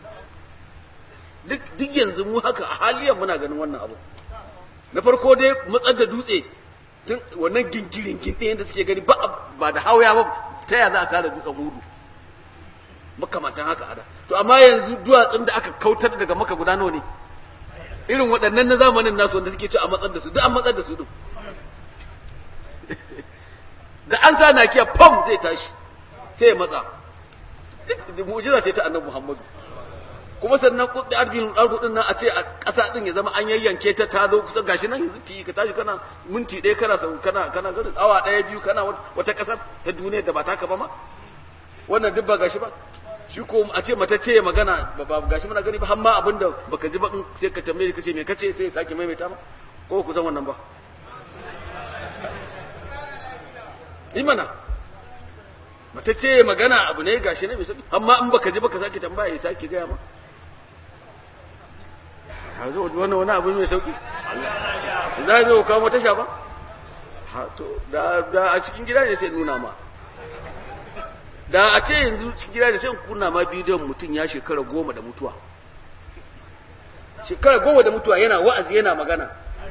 duk duk yanzu mu haka a haliyan muna ganin wannan abu na farko dai matsar da dutse tun wannan gingirin gindin da suke gani ba ba da hawaya ba ta ya za a sare dutsen hudu makamantan haka ada to amma yanzu duwatsun da aka kautar daga maka guda nawa ne irin waɗannan na zamanin nasu wanda suke ci a matsar da su duk an matsar da su din da an sa nakiya pam zai tashi sai ya matsa mu'jiza ce ta annabi Muhammadu kuma sannan kudi arbin ardu din nan a ce a ƙasa din ya zama an yayyanke ta ta zo kusa gashi nan yanzu ki ka tashi kana minti ɗaya kana sau kana kana garin awa ɗaya biyu kana wata ƙasar ta duniya da ba taka ba ma wannan duk ba gashi ba shi ko a ce mata ce magana ba gashi muna gani ba har ma abinda baka ji ba sai ka tambaye ka ce me kace sai ya sake maimaita ma ko ku san wannan ba imana mata ce magana abu ne gashi ne mai sauki amma in baka ji baka sake tambaya ya sake gaya ma hazo wannan wani abu mai sauki za zo kawo mata sha ba ha to da da a cikin gida ne sai nuna ma da a ce yanzu cikin gida ne sai kunna ma bidiyon mutum ya shekara goma da mutuwa shekara goma da mutuwa yana wa'azi yana magana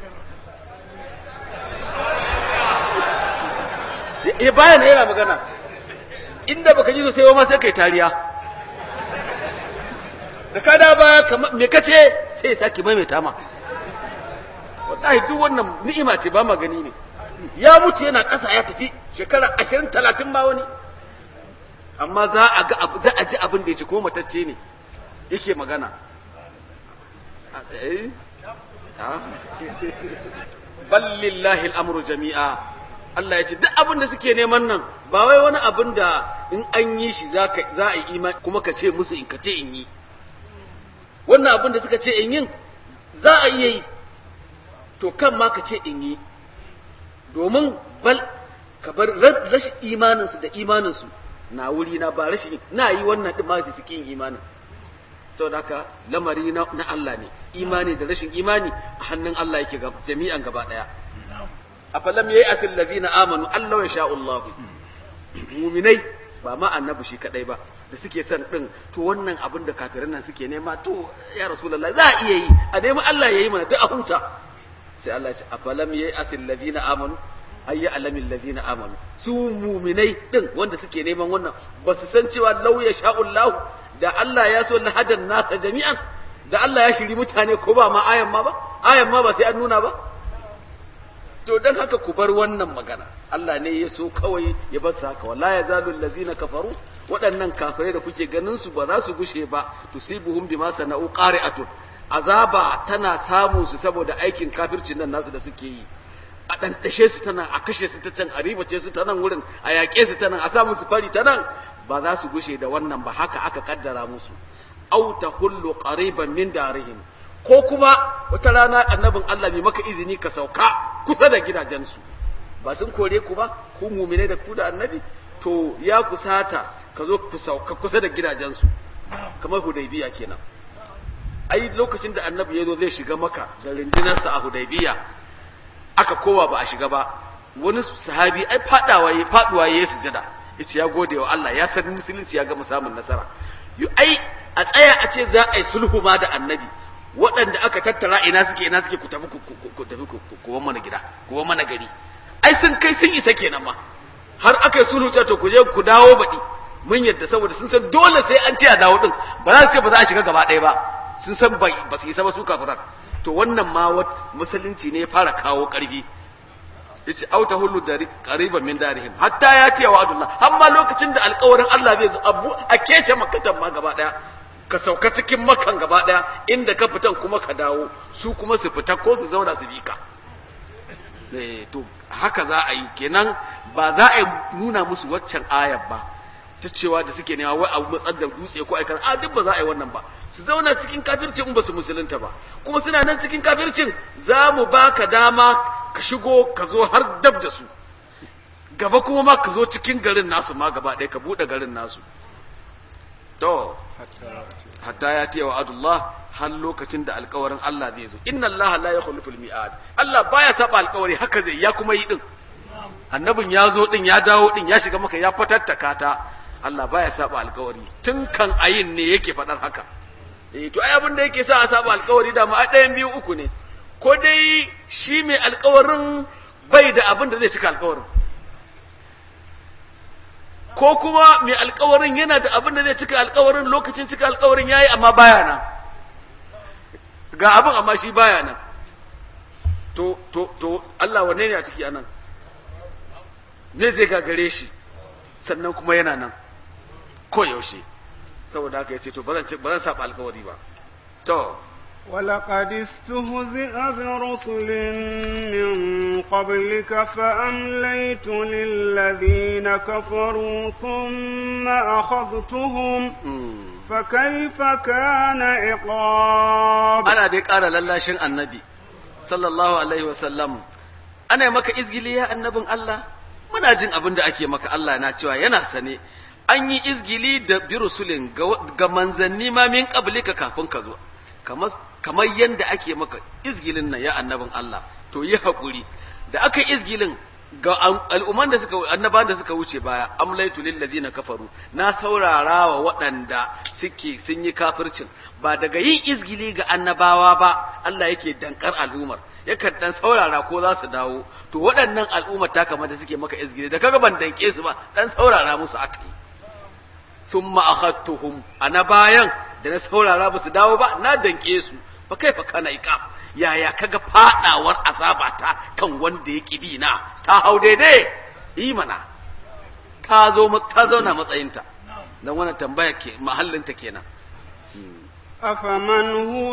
ya bayan yana magana inda baka ji sosai ma sai kai tariya da ka da baya me kace sai ya saki maimaita ma wallahi duk wannan ni'ima ce ba magani ne ya mutu yana ƙasa ya tafi shekara ashirin talatin ma wani amma za a ga za a ji abin da ya ce ko matacce ne yake magana ballillahi al'amuru jami'a Allah ya ce duk abin da suke neman nan ba wai wani abin da in an yi shi za a yi imani kuma ka ce musu in ka ce in yi wannan abin da suka ce in yin za a iya yi to kan ma ka ce in yi domin bal ka bar rashin imaninsu da imaninsu na wuri na ba rashin na yi wannan din ma su yin imanin saboda haka lamari na Allah ne imani da rashin imani a hannun Allah yake jami'an gaba daya afalam yayi asil ladina amanu Allah ya sha'u Allah mu'minai ba ma annabi shi kadai ba da suke son din to wannan abin da kafirin nan suke nema to ya rasulullahi za a iya yi a nemi Allah yayi mana duk a huta sai Allah ya ce afalam yayi asil ladina amanu ayya alamil ladina amanu su mu'minai din wanda suke neman wannan ba su san cewa law ya sha'u Allah da Allah ya so lahadan nasa jami'an da Allah ya shiri mutane ko ba ma ayan ma ba ayan ma ba sai an nuna ba to dan haka ku bar wannan magana Allah ne ya so kawai ya bar su haka wala yazalu allazina kafaru waɗannan kafirai da kuke ganin su ba za su gushe ba tusibuhum bima sana'u qari'atun azaba tana samu su saboda aikin kafircin nan nasu da suke yi a ɗanɗashe su ta nan a kashe su ta can a ribace su ta nan wurin a yaƙe su ta nan a samu su fari ta nan ba za su gushe da wannan ba haka aka kaddara musu au ta hullu qariban min darihim ko kuma wata rana annabin Allah bai maka izini ka sauka kusa da gidajensu ba sun kore ku ba ku mumine da ku da annabi to ya kusata ka zo ku sauka kusa da gidajensu kamar hudaybiya kenan ai lokacin da annabi ya zo zai shiga maka da rundunarsa a hudaybiya aka kowa ba a shiga ba wani sahabi ai fadawa ya faduwa ya sujada yace ya gode wa Allah ya san musulunci ya gama samun nasara yu ai a tsaya a ce za a yi sulhu ma da annabi waɗanda aka tattara ina suke ina suke ku tafi ku tafi ku mana gida ku mana gari ai sun kai sun isa kenan ma har aka yi sulhu to ku je ku dawo baɗi mun yadda saboda sun san dole sai an ce a dawo din ba za su ce ba za a shiga gaba ɗaya ba sun san ba su isa ba su kafiran to wannan ma musulunci ne ya fara kawo ƙarfi yace auta hullu da qariban min darihim hatta ya ce wa adullah amma lokacin da alƙawarin Allah zai zo abu a kece makkatan ma gaba daya ka sauka cikin makan gaba daya inda ka fitan kuma ka dawo su kuma su fita ko su zauna su bika eh to haka za a yi kenan ba za a nuna musu waccan ayar ba ta cewa da suke nema wai abu matsar da dutse ko aikar a duk ba za a yi wannan ba su zauna cikin kafircin ba su musulunta ba kuma suna nan cikin kafircin za mu baka dama ka shigo ka zo har dab da su gaba kuma ma ka zo cikin garin nasu ma gaba ɗaya ka buɗe garin nasu to hatta ya tiya wa adullah har lokacin da alkawarin Allah zai zo inna Allah la yukhlifu al-mi'ad Allah baya saba alkawari haka zai ya kuma yi din annabin ya zo din ya dawo din ya shiga maka ya fatattaka ta Allah baya saba alkawari tun kan ayin ne yake faɗar haka eh to ai abin da yake sa a saba alkawari da ma ɗayan biyu uku ne ko dai shi mai alkawarin bai da abin da zai cika alkawarin ko kuma mai alkawarin yana da abin da zai cika alkawarin lokacin cika alkawarin yayi amma baya nan ga abin amma shi baya nan to to to Allah wanne ne a ciki anan me zai gagare shi sannan kuma yana nan ko yaushe saboda haka yace to ba zan ba zan saba alkawari ba to ولقد استهزئ برسل من قبلك فأمليت للذين كفروا ثم أخذتهم فكيف كان عقاب أنا ديك أرى للاشن النبي صلى الله عليه وسلم أنا مكا إزجلي يا النبي الله muna jin abin da ake maka Allah na cewa yana sane an yi izgili da birusulin ga manzanni ma min qablika kafin ka zo kamar kamar yanda ake maka izgilin nan ya annabin Allah to yi hakuri da aka yi izgilin ga al'umman da suka annaban da suka wuce baya amlaitu lil ladina kafaru na saurara wa waɗanda suke sun yi kafircin ba daga yin izgili ga annabawa ba Allah yake dankar al'ummar yakan dan saurara ko za su dawo to waɗannan al'ummar ta kamar da suke maka izgili da kaga ban danke su ba dan saurara musu aka yi summa akhadtuhum ana bayan da na saurara ba su dawo ba na danke su fa kai fa kana iqab yaya kaga fadawar azabata kan wanda ya bi na ta hau daidai yi mana ta zo ta zauna matsayinta dan wannan tambaya ke mahallinta kenan أفمن هو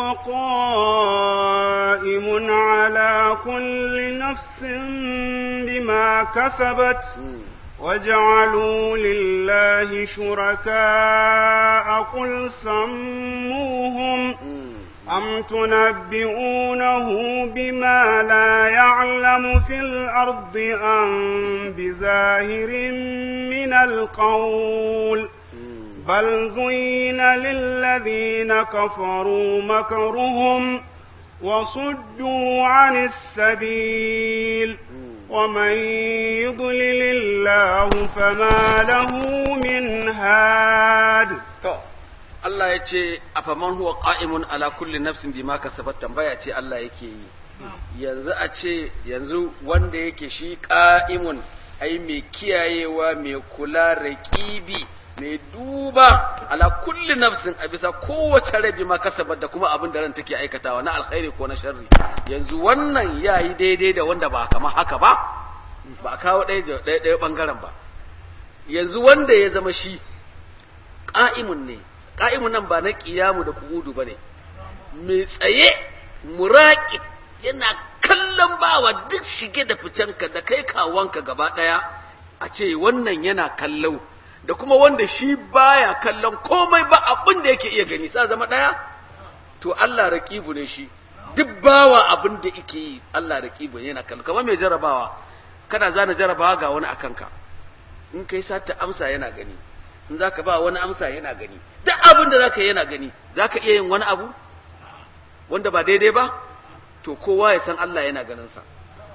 قائم على كل نفس بما كسبت وجعلوا لله شركاء قل سموهم أم تنبئونه بما لا يعلم في الأرض أم بظاهر من القول بل زين للذين كفروا مكرهم وصدوا عن السبيل ومن يضلل الله فما له من هاد Allah ya ce afaman huwa qa'imun ala kulli nafsin bima kasabat tambaya ce Allah yake yi yanzu a ce yanzu wanda yake shi qa'imun ai mai kiyayewa mai kula raqibi mai duba ala kulli nafsin a bisa kowace rabi ma kasabar da kuma abin da ran take aikatawa na alkhairi ko na sharri yanzu wannan yayi daidai da wanda ba kama haka ba ba a kawo ɗaya ɗaya ɓangaren ba yanzu wanda ya zama shi ƙa'imun ne ƙa'imun nan ba na ƙiyamu da kugudu ba ne mai tsaye muraƙi yana kallon bawa duk shige da ficenka da kai kawanka gaba ɗaya a ce wannan yana kallo da kuma wanda shi baya kallon komai ba abin da yake iya gani sa zama ɗaya to Allah raƙibu ne shi duk bawa abin da yake yi Allah raƙibu yana kallo kamar mai jarabawa kana zana jarabawa ga wani akan ka in kai sata amsa yana gani in zaka ba wani amsa yana gani duk abin da zaka yi yana gani zaka iya yin wani abu wanda ba daidai ba to kowa ya san Allah yana ganin sa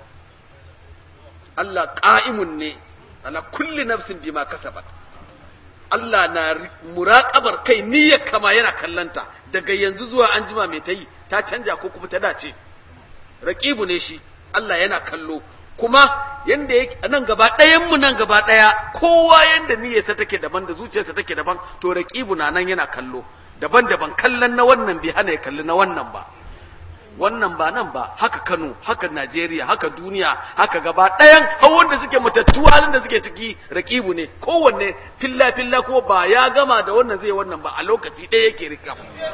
Allah qa'imun ne ala kulli nafsin bima kasabat Allah na muraƙabar kai niyyar kama yana kallanta daga yanzu zuwa an jima mai ta yi ta canja ko kuma ta dace raƙibu ne shi Allah yana kallo kuma yanda yake nan gaba ɗayan mu nan gaba ɗaya kowa yanda niyyarsa take daban da zuciyarsa take daban to raƙibu na nan yana kallo daban-daban kallon na wannan bai hana ya kalli na wannan ba wannan ba nan ba haka Kano haka Najeriya haka duniya haka gaba ɗayan hawan da suke matattu halin da suke ciki raƙibu ne kowanne filla filla ko ba ya gama da wannan zai wannan ba a lokaci ɗaya yake rika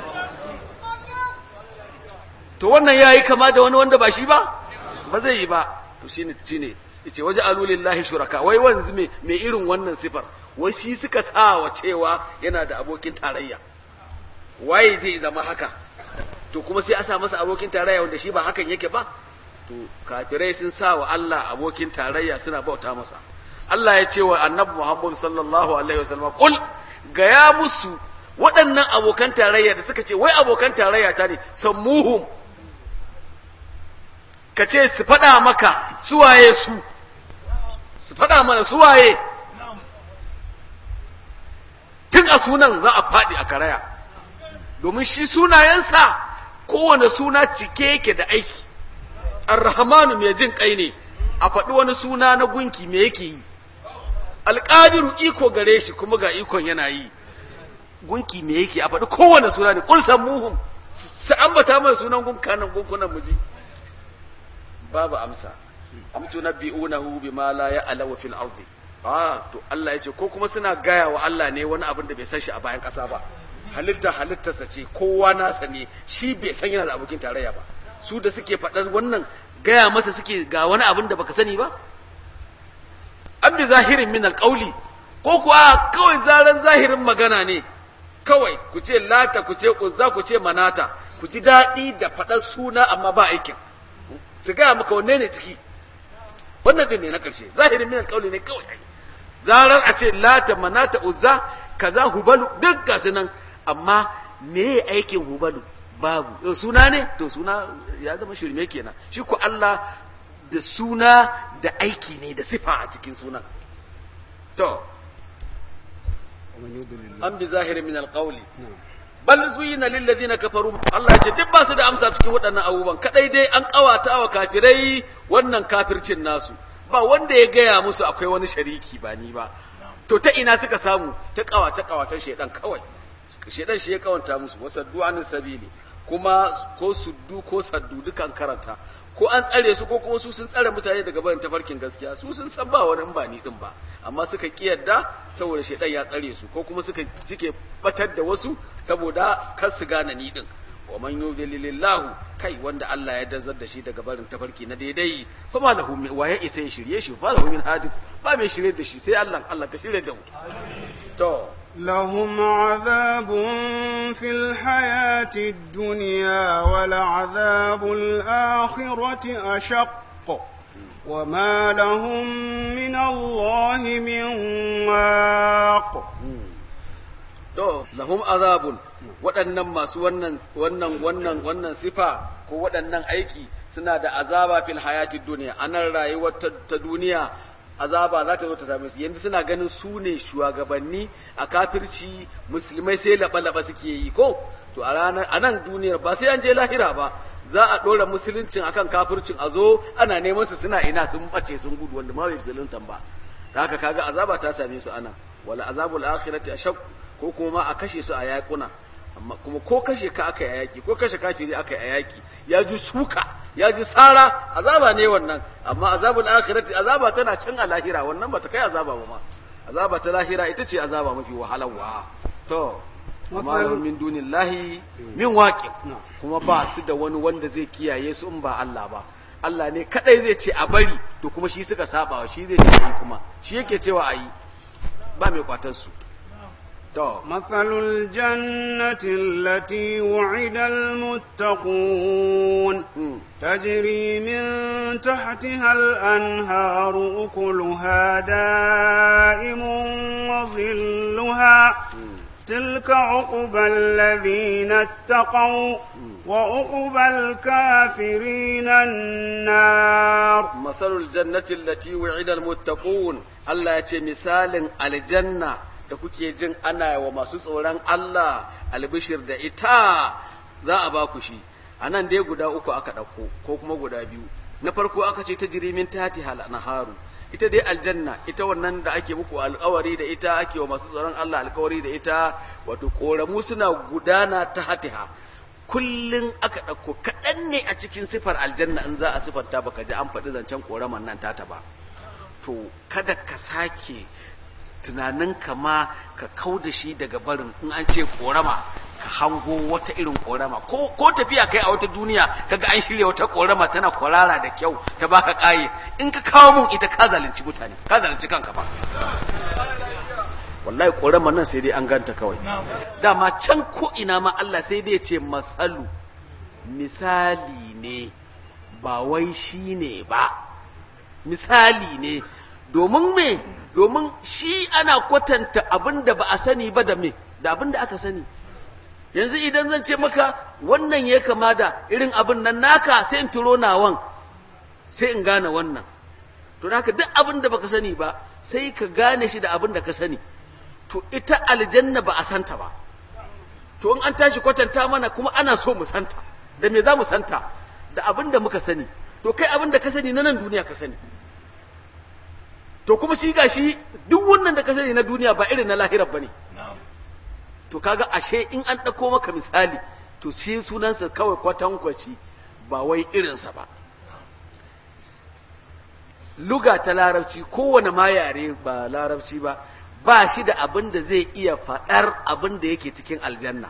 to wannan yayi kama da wani wanda ba shi ba ba zai yi ba to shine shine yace waje alulillahi shuraka wai wanzu me me irin wannan sifar wai shi suka sa wa cewa yana da abokin tarayya waye zai zama haka to kuma sai a sa masa abokin tarayya wanda shi ba hakan yake ba to kafirai sun sa wa Allah abokin tarayya suna bauta masa Allah ya ce wa annabi Muhammad sallallahu alaihi wasallam kul ga ya musu waɗannan abokan tarayya da suka ce wai abokan tarayya ta ne sammuhum ka ce su faɗa maka suwaye su su faɗa mana suwaye tun a sunan za a faɗi a karaya domin shi sunayensa kowane suna cike yake da aiki arrahmanu mai jin kai ne a faɗi wani suna na gunki me yake yi alƙadiru iko gare shi kuma ga ikon yana yi gunki me yake a faɗi kowane suna ne ƙulsan muhum su ambata mai sunan gunkanan gunkunan muji babu amsa am tunabbi'unahu bima la ya'lamu fil ardi ah to Allah yace ko kuma suna gaya wa Allah ne wani abin da bai san shi a bayan ƙasa ba halitta halittarsa ce kowa nasa ne shi bai san yana da abokin tarayya ba su da suke faɗar wannan gaya masa suke ga wani abin da baka sani ba an bi zahirin min alƙauli ko kuwa kawai zaran zahirin magana ne kawai ku ce lata ku ce uzza ku ce manata ku ji daɗi da faɗar suna amma ba aikin su gaya maka wanne ne ciki wannan din ne na karshe zahirin min alqawli ne kawai ai zarar a ce lata manata uzza kaza hubalu duk gasu nan amma me aikin hubalu babu suna ne to suna ya zama shirme kenan shi ko Allah da suna da aiki ne da sifa a cikin sunan to an bi zahirin min alqawli bal zuyina lil ladina kafaru Allah ya ce duk ba su da amsa cikin waɗannan abubuwan kadai dai an kawata wa kafirai wannan kafircin nasu ba wanda ya gaya musu akwai wani shariki ba ni ba to ta ina suka samu ta kawace kawacen shedan kawai shedan shi ya kawanta musu wasaddu anis sabili kuma ko suddu ko saddu dukan karanta ko an tsare su ko kuma su sun tsare mutane daga barin tafarkin gaskiya su sun san ba wani ba ni din ba amma suka kiyarda saboda shedan ya tsare su ko kuma suka cike batar da wasu saboda kar su gane ni din wa man yudlilillahu kai wanda Allah ya dazar da shi daga barin tafarki na daidai fa ma lahu min wa ya isa ya shirye shi fa lahu min hadi ba mai shirye da shi sai Allah Allah ka shirye da mu to لهم عذاب في الحياة الدنيا ولعذاب الآخرة أشق وما لهم من الله من واق to lahum azabun waɗannan masu wannan wannan wannan wannan sifa ko waɗannan aiki suna da azaba fil hayati duniya anan rayuwar ta duniya azaba za ta zo ta same su yanzu suna ganin su ne shugabanni a kafirci musulmai sai laba-laba suke yi ko to a ranar a nan duniyar ba sai an je lahira ba za a ɗora musuluncin akan kafircin a zo ana neman su suna ina sun ɓace sun gudu wanda ma bai musuluntan ba da haka kaga azaba ta same su ana wala azabul akhirati ashaq ko kuma ma a kashe su a yakuna amma kuma ko kashe ka aka yi yaki ko kashe kafiri aka yi yaki ya ji suka ya ji tsara azaba ne wannan amma azabul akhirati azaba tana can a lahira wannan bata kai azaba ba ma azaba ta lahira ita ce azaba mafi wahalarwa to amma lahum min dunillahi min waqi kuma ba su da wani wanda zai kiyaye su in ba Allah ba Allah ne kadai zai ce a bari to kuma shi suka saba shi zai ce ayi kuma shi yake cewa ayi ba mai kwatar su مثل الجنة التي وعد المتقون تجري من تحتها الأنهار أكلها دائم وظلها تلك عقبى الذين اتقوا وعقبى الكافرين النار مثل الجنة التي وعد المتقون الله يتي مثال الجنة da kuke jin ana wa masu tsoron Allah albishir da ita za a ba ku shi a nan dai guda uku aka ɗauko ko kuma guda biyu na farko aka ce ta jirimin tati naharu ita dai aljanna ita wannan da ake muku alkawari da ita ake wa masu tsoron Allah alkawari da ita wato koramu suna gudana ta hatiha kullum aka ɗauko kaɗan ne a cikin sifar aljanna in za a sifanta baka ji an faɗi zancen koraman nan tata ba to kada ka sake tunaninka ma ka kau da shi daga barin in an ce korama ka hango wata irin korama ko, ko tafiya kai a wata duniya kaga an shirya wata korama tana kwarara da kyau ta baka kaye in ka kawo mun ita ka zalunci mutane ka zalunci kanka ba wallahi korama nan sai dai an ganta kawai dama can ko ina ma Allah sai dai ce masalu misali ne ba wai shi ne ba misali ne domin me domin shi ana kwatanta abin da ba a sani ba da me da abin da aka sani yanzu idan zan ce maka wannan ya kama da irin abin nan naka sai in turo nawan sai in gane wannan to haka duk abin da baka sani ba sai ka gane shi da abin da ka sani to ita aljanna ba a santa ba to in an tashi kwatanta mana kuma ana so mu santa da me za mu santa da abin da muka sani to kai abin da ka sani na nan duniya ka sani to kuma shi gashi duk wannan da ka sani na duniya ba irin na lahirar bane to kaga ashe in an ɗauko maka misali to shi sunansa kawai kwatankwaci ba wai irinsa ba luga ta larabci kowane ma yare ba larabci ba ba shi da abin da zai iya faɗar abin da yake cikin aljanna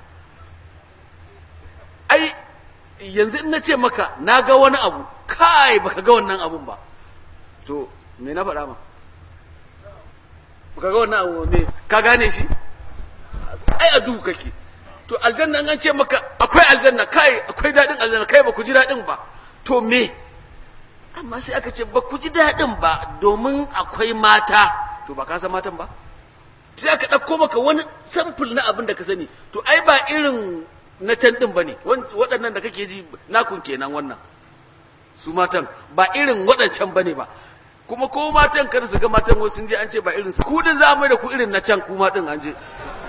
ai yanzu in na ce maka na ga wani abu kai baka ga wannan abun ba to me na faɗa ma baka ga wannan abu me ka gane shi ai a duhu kake to aljanna an ce maka akwai aljanna kai akwai daɗin aljanna kai ba ku ji daɗin ba to me amma sai aka ce ba ku ji daɗin ba domin akwai mata to ba ka san matan ba sai aka ɗauko maka wani samfur na abin da ka sani to ai ba irin na can ɗin ba ne waɗannan da kake ji nakun kenan wannan su matan ba irin waɗancan ba ne ba kuma ko matan kada su ga matan wasu sun je an ce ba irin su ku din za mai da ku irin na can kuma din an je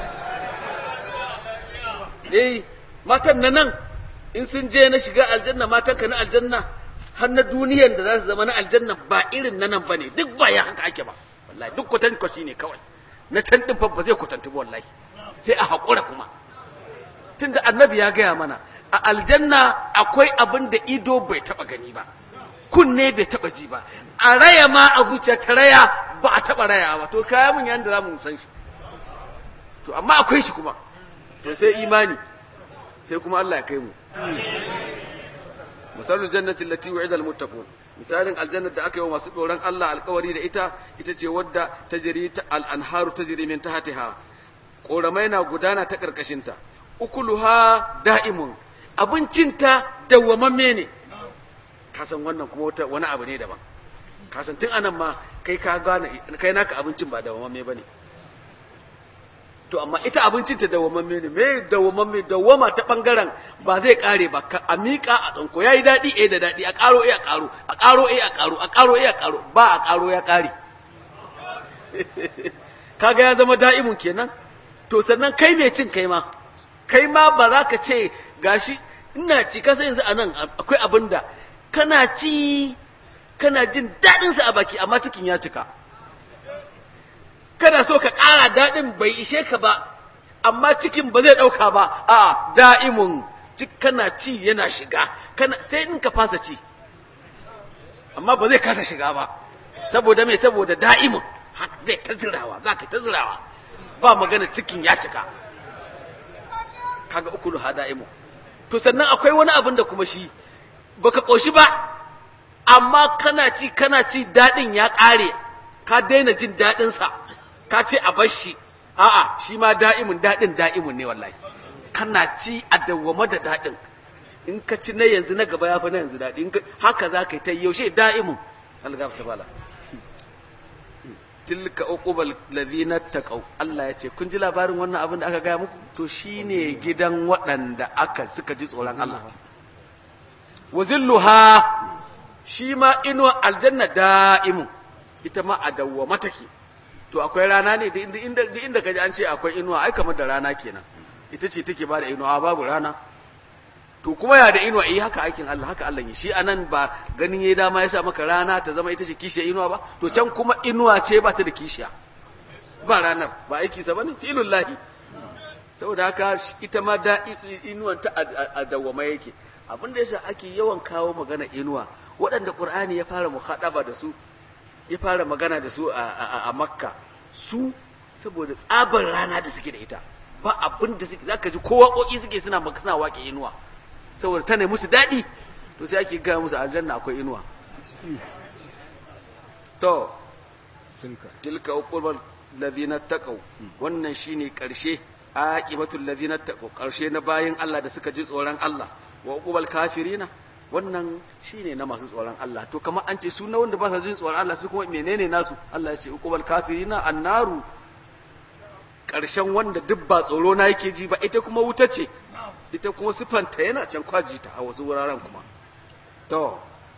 eh matan na nan in sun je na shiga aljanna matan ka na aljanna har na duniyan da za su zama na aljanna ba irin na nan ba ne duk ba ya haka ake ba wallahi duk kwatan kwashi ne kawai na can din fa ba zai kwatanta ba wallahi sai a haƙura kuma tunda annabi ya gaya mana a aljanna akwai abin da ido bai taɓa gani ba kunne bai taba ji ba a raya ma a zuciya ta raya ba a taba raya ba to kaya mun yanda za mu san shi to amma akwai shi kuma to sai imani sai kuma Allah ya kai mu misalul jannati allati wa'ida almuttaqun misalin aljanna da aka yi wa masu doron Allah alkawari da ita ita ce wadda tajri ta al-anharu tajri min tahtiha koramai na gudana ta karkashinta ukuluha da'imun abincinta dawwamamme ne kasan wannan kuma wata wani abu ne daban kasan tun anan ma kai ka gane kai naka abincin ba dawwamamme bane to amma ita abincin ta dawwamamme ne me dawwamamme dawwama ta bangaren ba zai kare ba ka a miƙa a tsanko yayi dadi eh da dadi a karo eh a karo a karo eh a karo a karo eh a karo ba a karo ya kare kaga ya zama da'imun kenan to sannan kai mai cin kai ma kai ma ba za ka ce gashi ina ci kasa yanzu anan akwai abin da kana ci kana jin daɗinsa a baki amma cikin ya cika kana so ka ƙara daɗin bai ishe ka ba amma cikin ba zai ɗauka ba a da'imun kana ci yana shiga kana sai in ka fasa ci amma ba zai kasa shiga ba saboda mai saboda da'imun zai ta zirawa za ka ta zirawa ba magana cikin ya cika kaga ukulu ha da'imun to sannan akwai wani abin da kuma shi baka koshi ba amma kana ci kana ci dadin ya kare ka daina jin dadin sa ka ce a bar shi a'a shi ma da'imun dadin da'imun ne wallahi kana ci a dawwama da dadin in ka ci na yanzu na gaba ya fi na yanzu dadi haka za ka yi ta yaushe da'imun Allah ta bala tilka uqubal ladhina taqaw Allah ya ce kun ji labarin wannan abin da aka gaya muku to shine gidan waɗanda aka suka ji tsoron Allah wa zilluha shi ma inuwa aljanna da'imu ita ma a dawwama take to akwai rana ne da inda da inda kaji an ce akwai inuwa ai kamar da rana kenan ita ce take ba da inuwa babu rana to kuma ya da inuwa eh haka aikin Allah haka Allah yi shi anan ba ganin yayi dama ya sa maka rana ta zama ita ce kishiya inuwa ba to can kuma inuwa ce ba ta da kishiya ba ranar ba aiki sa bane filullahi saboda haka ita ma da inuwan ta a dawwama yake abin da yasa ake yawan kawo magana inuwa waɗanda Qur'ani ya fara muhadaba da su ya fara magana da su a Makka su saboda tsabar rana da suke da ita ba abin da suke zaka ji kowa koki suke suna suna waƙe inuwa saboda tana musu daɗi to sai ake gaya musu aljanna akwai inuwa to tilka uqubal ladina taqaw wannan shine karshe aqibatul ladina taqaw karshe na bayin Allah da suka ji tsoron Allah wa uqubal kafirina wannan shine na masu tsoron Allah to kamar an ce su na wanda ba sa jin tsoron Allah su kuma menene nasu Allah ya ce uqubal kafirina annaru karshen wanda duk ba tsoro na yake ji ba ita kuma wuta ce ita kuma sifanta yana can kwaji ta a wasu wuraren kuma to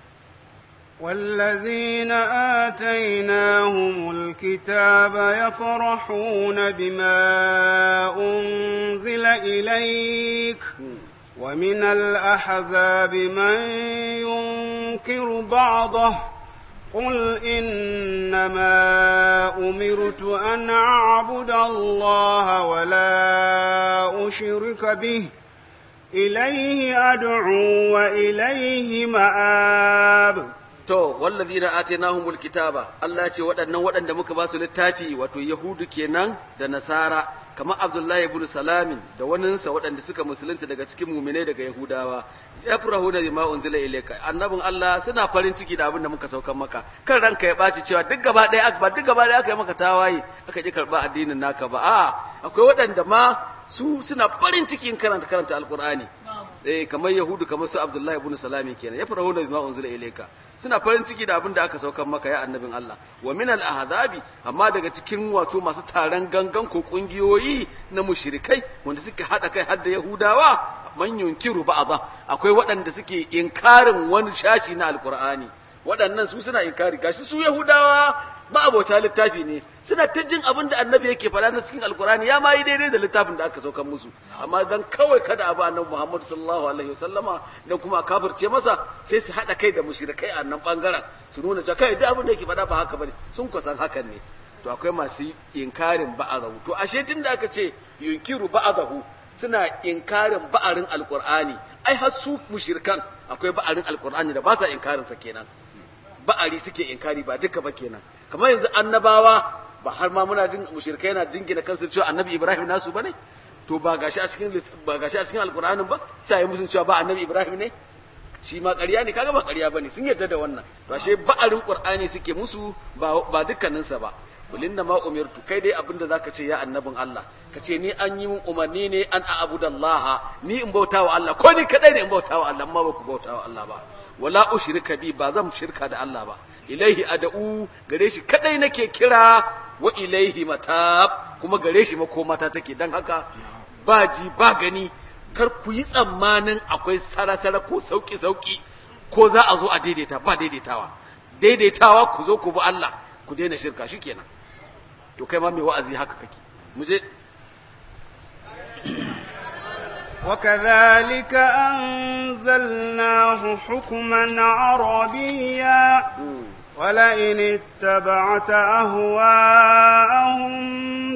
والذين آتيناهم الكتاب يفرحون بما أنزل إليك ومن الأحزاب من ينكر بعضه قل إنما أمرت أن أعبد الله ولا أشرك به إليه أدعو وإليه مآب to wallazina atainahumul kitaba Allah ya ce waɗannan waɗanda muka ba su littafi wato yahudu kenan da nasara kamar abdullahi ibn salamin da waninsa waɗanda suka musulunta daga cikin muminai daga yahudawa yafrahu da bima unzila ilayka annabin Allah suna farin ciki da abin da muka saukan maka kan ranka ya baci cewa duk gaba ɗaya ba duk gaba ɗaya aka yi maka tawaye aka ji karɓa addinin naka ba a akwai waɗanda ma su suna farin cikin karanta karanta alqur'ani eh kamar yahudu kamar su abdullahi ibn salami kenan ya farahu da bima unzila ilayka suna farin ciki da abin da aka saukar maka ya annabin Allah wa min al ahzabi amma daga cikin wato masu taron gangan ko kungiyoyi na mushrikai wanda suke hada kai har da yahudawa man yunkiru ba'dha akwai waɗanda suke inkarin wani shashi na alqur'ani waɗannan su suna inkari gashi su yahudawa ba abota littafi ne suna ta jin abin da annabi yake faɗa na cikin alkurani ya ma yi daidai da littafin da aka saukan musu amma dan kawai kada abu annabi muhammad sallallahu alaihi wasallama dan kuma a kafirce masa sai su haɗa kai da mushrikai a nan bangaren su nuna cewa kai duk abin da yake faɗa ba haka bane sun kusan hakan ne to akwai masu inkarin ba'adahu to ashe tun da aka ce yunkiru ba'adahu suna inkarin ba'arin alkur'ani ai har su mushrikan akwai ba'arin alkur'ani da ba sa inkarin sa kenan ba'ari suke inkari ba duka ba kenan kamar yanzu annabawa ba har ma muna jin mushrikai na jingina kansu cewa annabi Ibrahim nasu bane to ba gashi a cikin ba gashi a cikin alqur'anin ba sai yi musun cewa ba annabi Ibrahim ne shi ma ƙarya ne kaga ba ƙarya bane sun yarda da wannan to ashe ba'arin qur'ani suke musu ba ba dukkanin sa ba kulinna ma umirtu kai dai abinda zaka ce ya annabin Allah ka ce ni an yi min umarni ne an a'budallaha ni in bautawa Allah ko ni kadai ne in bautawa Allah amma ba ku bautawa Allah ba wala ushrika bi ba zan shirka da Allah ba ilaihi ad'u gare shi kadai nake kira wa ilaihi matab kuma gare shi makomata take dan haka ba ji ba gani kar ku yi tsammanin akwai sarasara ko sauki sauki ko za a zo a daidaita ba daidaitawa daidaitawa ku zo ku bi Allah ku daina shirka shikenan to kai ma mai wa'azi haka kake mu je وكذلك أنزلناه حكما عربيا ولئن اتبعت أهواءهم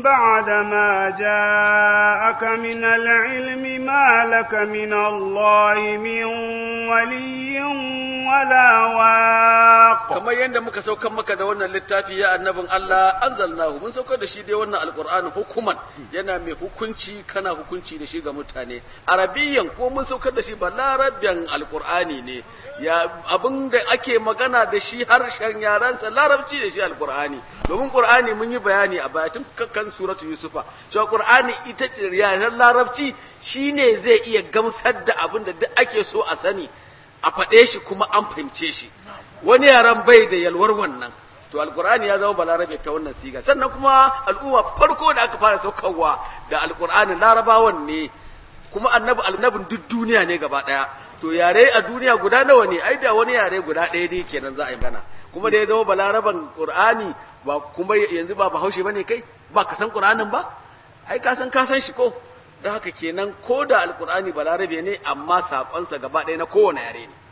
بعدما جاءك من العلم ما لك من الله من ولي ولا واق kamar yadda muka saukar maka da wannan littafi ya annabin Allah anzalnahu mun saukar da shi dai wannan alqur'ani hukuman yana mai hukunci kana hukunci da shi ga mutane arabiyyan ko mun saukar da shi ba larabyan alqur'ani ne ya abin da ake magana da shi harshen yaransa larabci da shi alqur'ani domin qur'ani mun yi bayani a baya tun kan suratu yusufa cewa qur'ani ita ce yaren larabci shine zai iya gamsar da abin da duk ake so a sani a faɗe shi kuma an fahimce shi wani yaran bai da yalwar wannan to alqur'ani ya zama balarabe ta wannan siga sannan kuma al'umma farko da aka fara saukarwa da alqur'ani larabawan ne kuma annabi annabin duk duniya ne gaba daya to yare a duniya guda nawa ne ai da wani yare guda ɗaya dai kenan za a yi gana kuma da ya zama balaraban qur'ani ba kuma yanzu ba bahaushe bane kai ba ka san qur'anin ba ai ka san ka san shi ko don haka kenan ko da alqur'ani balarabe ne amma sakonsa gaba ɗaya na kowane yare ne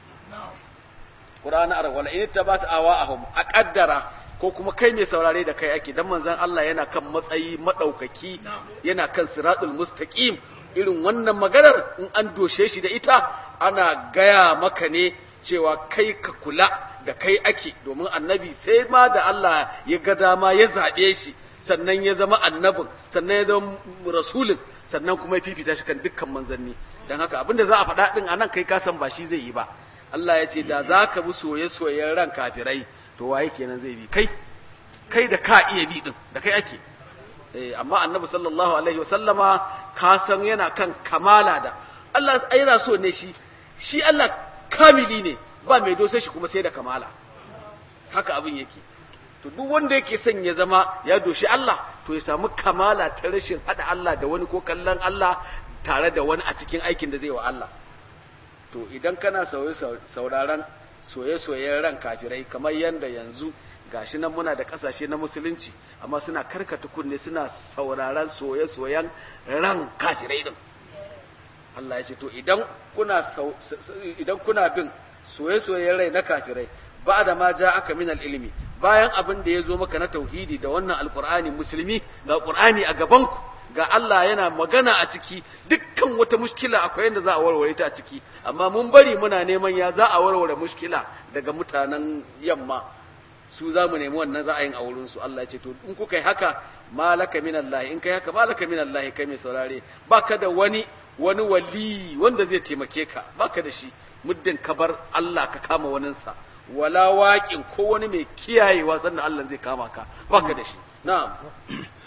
qur'ani arab wala in tabata awahum a kaddara ko kuma kai mai saurare da kai ake dan manzon Allah yana kan matsayi madaukaki yana kan siratul mustaqim irin wannan maganar in an doshe shi da ita ana gaya maka ne cewa kai ka kula da kai ake domin annabi sai ma da Allah ya ga dama ya zaɓe shi sannan ya zama annabin sannan ya zama rasulin sannan kuma ya fifita shi kan dukkan manzanni don haka abinda za a faɗa ɗin a nan kai ka san ba shi zai yi ba Allah ya ce da za ka bi soye-soyen ran kafirai to waye kenan zai bi kai kai da ka iya bi ɗin da kai ake amma annabi sallallahu alaihi wasallama ka san yana kan kamala da Allah yana so ne shi shi Allah kamili ne ba mai dosa shi kuma sai da kamala haka abin yake to duk wanda yake son ya zama ya doshi Allah to ya samu kamala ta rashin hada Allah da wani ko kallon Allah tare da wani a cikin aikin da zai wa Allah to idan kana sauraron soye-soyen ran kafirai kamar yanda yanzu gashi nan muna da kasashe na musulunci amma suna karkata kunne suna sauraron soye-soyen ran kafirai din Allah ya ce to idan kuna idan kuna bin soye-soyen rai na kafirai ba da ma ja aka min ilimi bayan abin da ya zo maka na tauhidi da wannan alkur'ani musulmi ga qur'ani a gabanku ga Allah yana magana a ciki dukkan wata mushkila akwai yadda za a warware ta a ciki amma mun bari muna neman ya za a warware mushkila daga mutanen yamma su za mu nemi wannan ra'ayin a wurinsu Allah ya ce to in kuka yi haka malaka min Allah in kai haka malaka min Allah kai mai saurare baka da wani wani wali wanda zai taimake ka baka da shi muddin ka bar Allah ka kama waninsa wala waƙin ko wani mai kiyayewa sannan Allah zai kama ka baka da shi na'am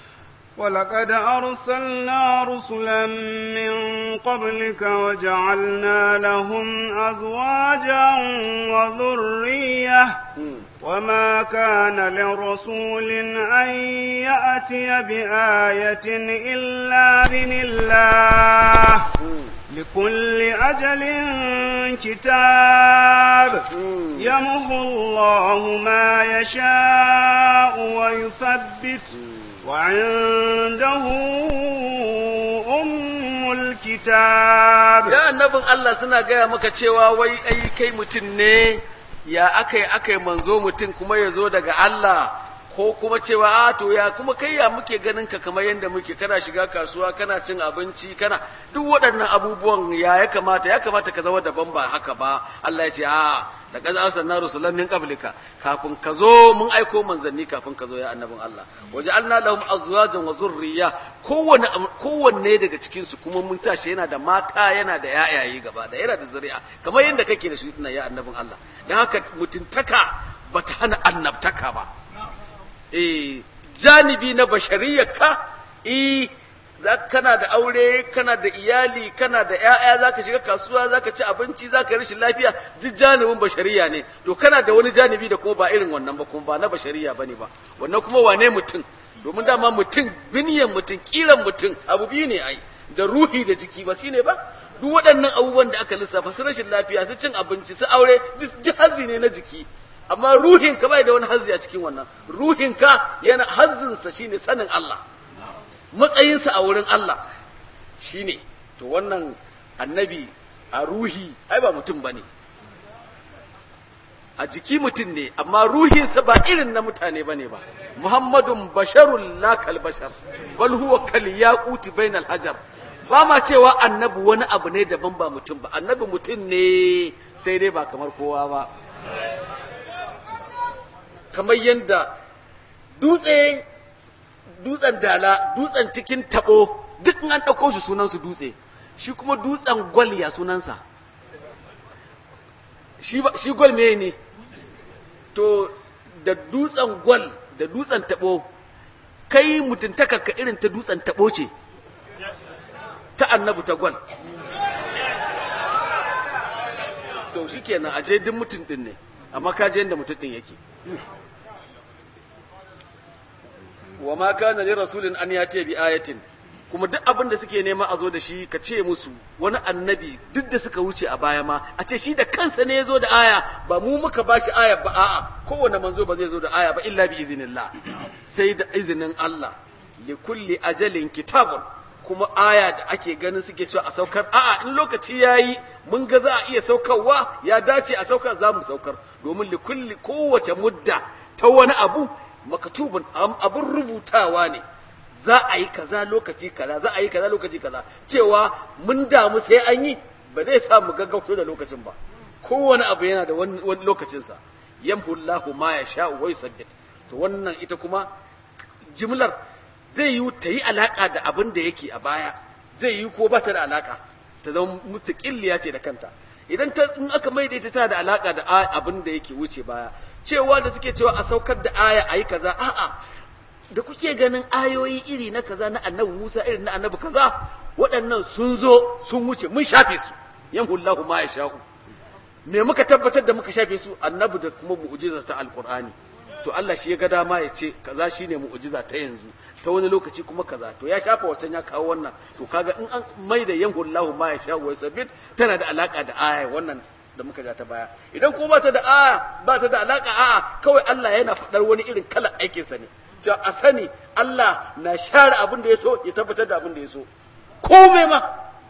ولقد أرسلنا رسلا من قبلك وجعلنا لهم أزواجا وذرية وما كان لرسول أن يأتي بآية إلا بإذن الله لكل أجل كتاب يمحو الله ما يشاء ويثبت وعنده أم الكتاب ya annabin Allah suna gaya maka cewa wai ai kai mutum ne ya akai akai manzo mutum kuma ya zo daga Allah ko kuma cewa a to ya kuma kai ya muke ganin ka kamar yadda muke kana shiga kasuwa kana cin abinci kana duk waɗannan abubuwan ya ya kamata ya kamata ka zama daban ba haka ba Allah ya ce a da kaza arsalna rusulan min qablika kafin ka zo mun aiko manzanni kafin ka zo ya annabin Allah waja'alna lahum azwajan wa zurriya kowanne kowanne daga cikin su kuma mun tashi yana da mata yana da yayaye gaba da yana da zuri'a kamar yadda kake da shi ya annabin Allah dan haka mutuntaka bata hana annabtaka ba eh janibi na bashariyarka eh kana da aure kana da iyali kana da ƴaƴa zaka shiga kasuwa zaka ci abinci zaka rashin lafiya duk janibin bashariya ne to kana da wani janibi da kuma ba irin wannan ba kuma ba na bashariya bane ba wannan kuma wane mutum domin dama mutum biniyan mutum kiran mutum abu biyu ne ai da ruhi da jiki ba shine ba duk waɗannan abubuwan da aka lissafa su rashin lafiya su cin abinci su aure duk hazi ne na jiki amma ruhinka bai da wani hazzi a cikin wannan ruhinka yana hazzinsa shine sanin Allah matsayinsa a wurin Allah shine to wannan annabi a ruhi ai ba mutum bane a jiki mutum ne amma ruhinsa ba irin na mutane bane ba muhammadun basharun la kal bashar bal huwa kal yaquti bainal hajar ba ma cewa annabi wani abu ne daban ba mutum ba annabi mutum ne sai dai ba kamar kowa ba kamar yadda dutse dutsen dala dutsen cikin tabo duk an ɗauko shi sunansu dutse shi kuma dutsen gwal ya sunansa shi gwal me ne to da dutsen gwal da dutsen tabo kai mutuntakarka irin ta dutsen tabo ce ta annabu ta gwal to shi kenan aje duk mutum din ne amma ka je yadda mutum din yake wa ma kana li rasulin an yati bi ayatin kuma duk abin da suke nema a zo da shi ka ce musu wani annabi duk da suka wuce a baya ma a ce shi da kansa ne ya zo da aya ba mu muka ba shi aya ba a'a kowane manzo ba zai zo da aya ba illa bi iznillah sai da izinin Allah li kulli ajalin kitabun kuma aya da ake ganin suke cewa a saukar a'a in lokaci yayi mun ga za a iya saukarwa ya dace a saukar za mu saukar domin li kulli kowace mudda ta wani abu makatubun abin rubutawa ne za a yi kaza lokaci kaza za a yi kaza lokaci kaza cewa mun damu sai an yi ba zai sa mu gaggauto da lokacin ba kowane abu yana da wani lokacinsa yamhu Allahu ma ya sha wa yusabbit to wannan ita kuma jimlar zai yi ta yi alaka da abin da yake a baya zai yi ko ba ta da alaka ta zama mustaqilliya ce da kanta idan ta in aka maida ita tana da alaka da abin da yake wuce baya cewa da suke cewa a saukar da aya ayi kaza a'a da kuke ganin ayoyi iri na kaza na annabi Musa irin na annabi kaza waɗannan sun zo sun wuce mun shafe su yamhullahu ma yasha'u me muka tabbatar da muka shafe su annabi da kuma mu'jizar ta alqur'ani to Allah shi ya ga dama ya ce kaza shine mu'jiza ta yanzu ta wani lokaci kuma kaza to ya shafa wacan ya kawo wannan to kaga in an mai da yamhullahu ma yasha'u wa sabit tana da alaka da aya wannan da muka ja ta baya idan kuma ba ta da aya ba ta da alaka a'a kawai Allah yana faɗar wani irin kalar aikinsa ne cewa a sani Allah na share abin da ya so ya tabbatar da abin da ya so komai ma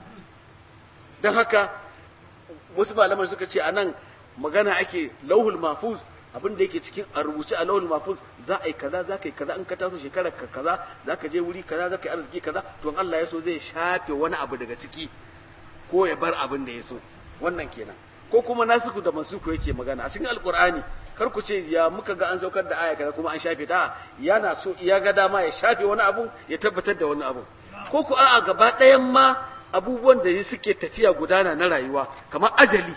don haka wasu malaman suka ce anan magana ake lauhul mafuz abin da yake cikin a rubuce a lauhul mafuz za a yi kaza za ka yi kaza in ka taso shekarar ka kaza za ka je wuri kaza za ka yi arziki kaza to Allah ya so zai shafe wani abu daga ciki ko ya bar abin da ya so wannan kenan ko kuma nasiku da masuku yake magana a cikin alkur'ani kar ku ce ya muka ga an saukar da aya kaza kuma an shafe ta yana so ya ga dama ya shafe wani abu ya tabbatar da wani abu ko ku a'a gaba ɗayan ma abubuwan da suke tafiya gudana na rayuwa kamar ajali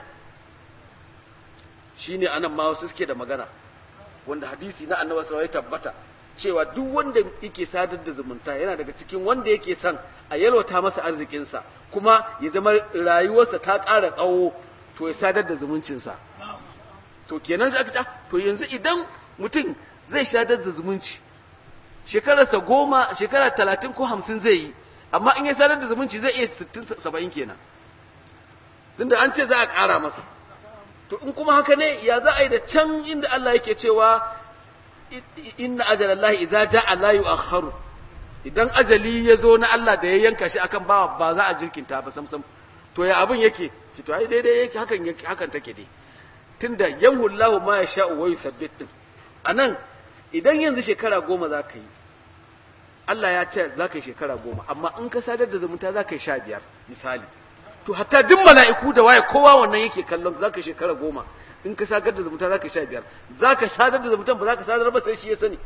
shine anan ma wasu suke da magana wanda hadisi na annabi sallallahu ya tabbata cewa duk wanda yake sadar da zumunta yana daga cikin wanda yake son a yalwata masa arzikinsa kuma ya zama rayuwarsa ta ƙara tsawo to ya sadar da zumuncinsa to kenan sai aka ce to yanzu idan mutum zai sadar da zumunci shekararsa goma shekara talatin ko hamsin zai yi amma in ya sadar da zumunci zai iya sittin saba'in kenan tunda an ce za a ƙara masa to in kuma haka ne ya za a yi da can inda Allah yake cewa inna ajalallahi idza ja'a la yu'akhkharu idan ajali ya zo na Allah da ya yanka shi akan ba ba za a jirkinta ba samsam to ya abin yake ci to ai daidai yake hakan yake hakan take dai tunda yanhu Allahu ma yasha'u wa yuthabbit din anan idan yanzu shekara goma za ka yi Allah ya ce za ka yi shekara goma amma in ka sadar da zumunta za ka yi sha biyar misali to hatta duk mala'iku da waye kowa wannan yake kallon za ka yi shekara goma in ka sadar da zumunta za ka yi sha biyar za ka sadar da zumunta ba za ka sadar ba sai shi ya sani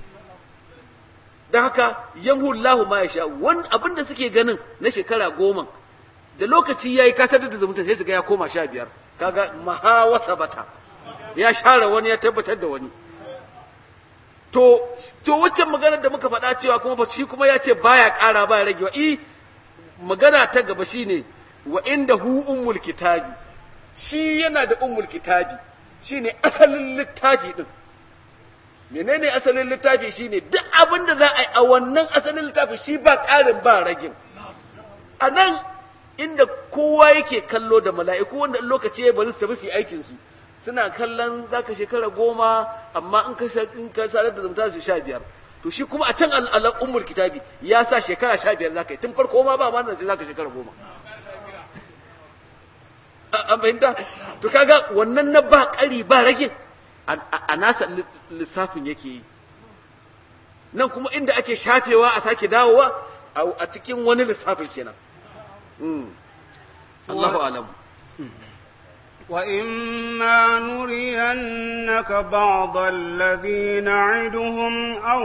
don haka yamhu Allahu ma ya sha wani abin da suke ganin na shekara goma da lokaci ya yi ka sadar da zumunta sai su ga ya koma sha biyar kaga mahawasa bata ya share wani ya tabbatar da wani to to waccan maganar da muka faɗa cewa kuma ba shi kuma ya ce baya ƙara baya ragewa i magana ta gaba shine wa inda hu ummul kitabi shi yana da ummul kitabi shine asalin littafi din menene asalin littafi shine duk abin da za a yi a wannan asalin littafi shi ba ƙarin ba ragin a nan inda kowa yake kallo da mala'iku wanda lokaci ya bari su tafi su yi aikin su suna kallon zaka shekara goma amma in ka in ka sadar da zumunta su sha biyar to shi kuma a can al'al ummul kitabi ya sa shekara sha biyar zaka yi tun farko ma ba ma nan sai zaka shekara goma an fahimta to kaga wannan na ba ƙari ba rage a nasa lissafin yake yi nan kuma inda ake shafewa a sake dawowa a cikin wani lissafin kenan Allahu alamu وإما نرينك بعض الذي نعدهم أو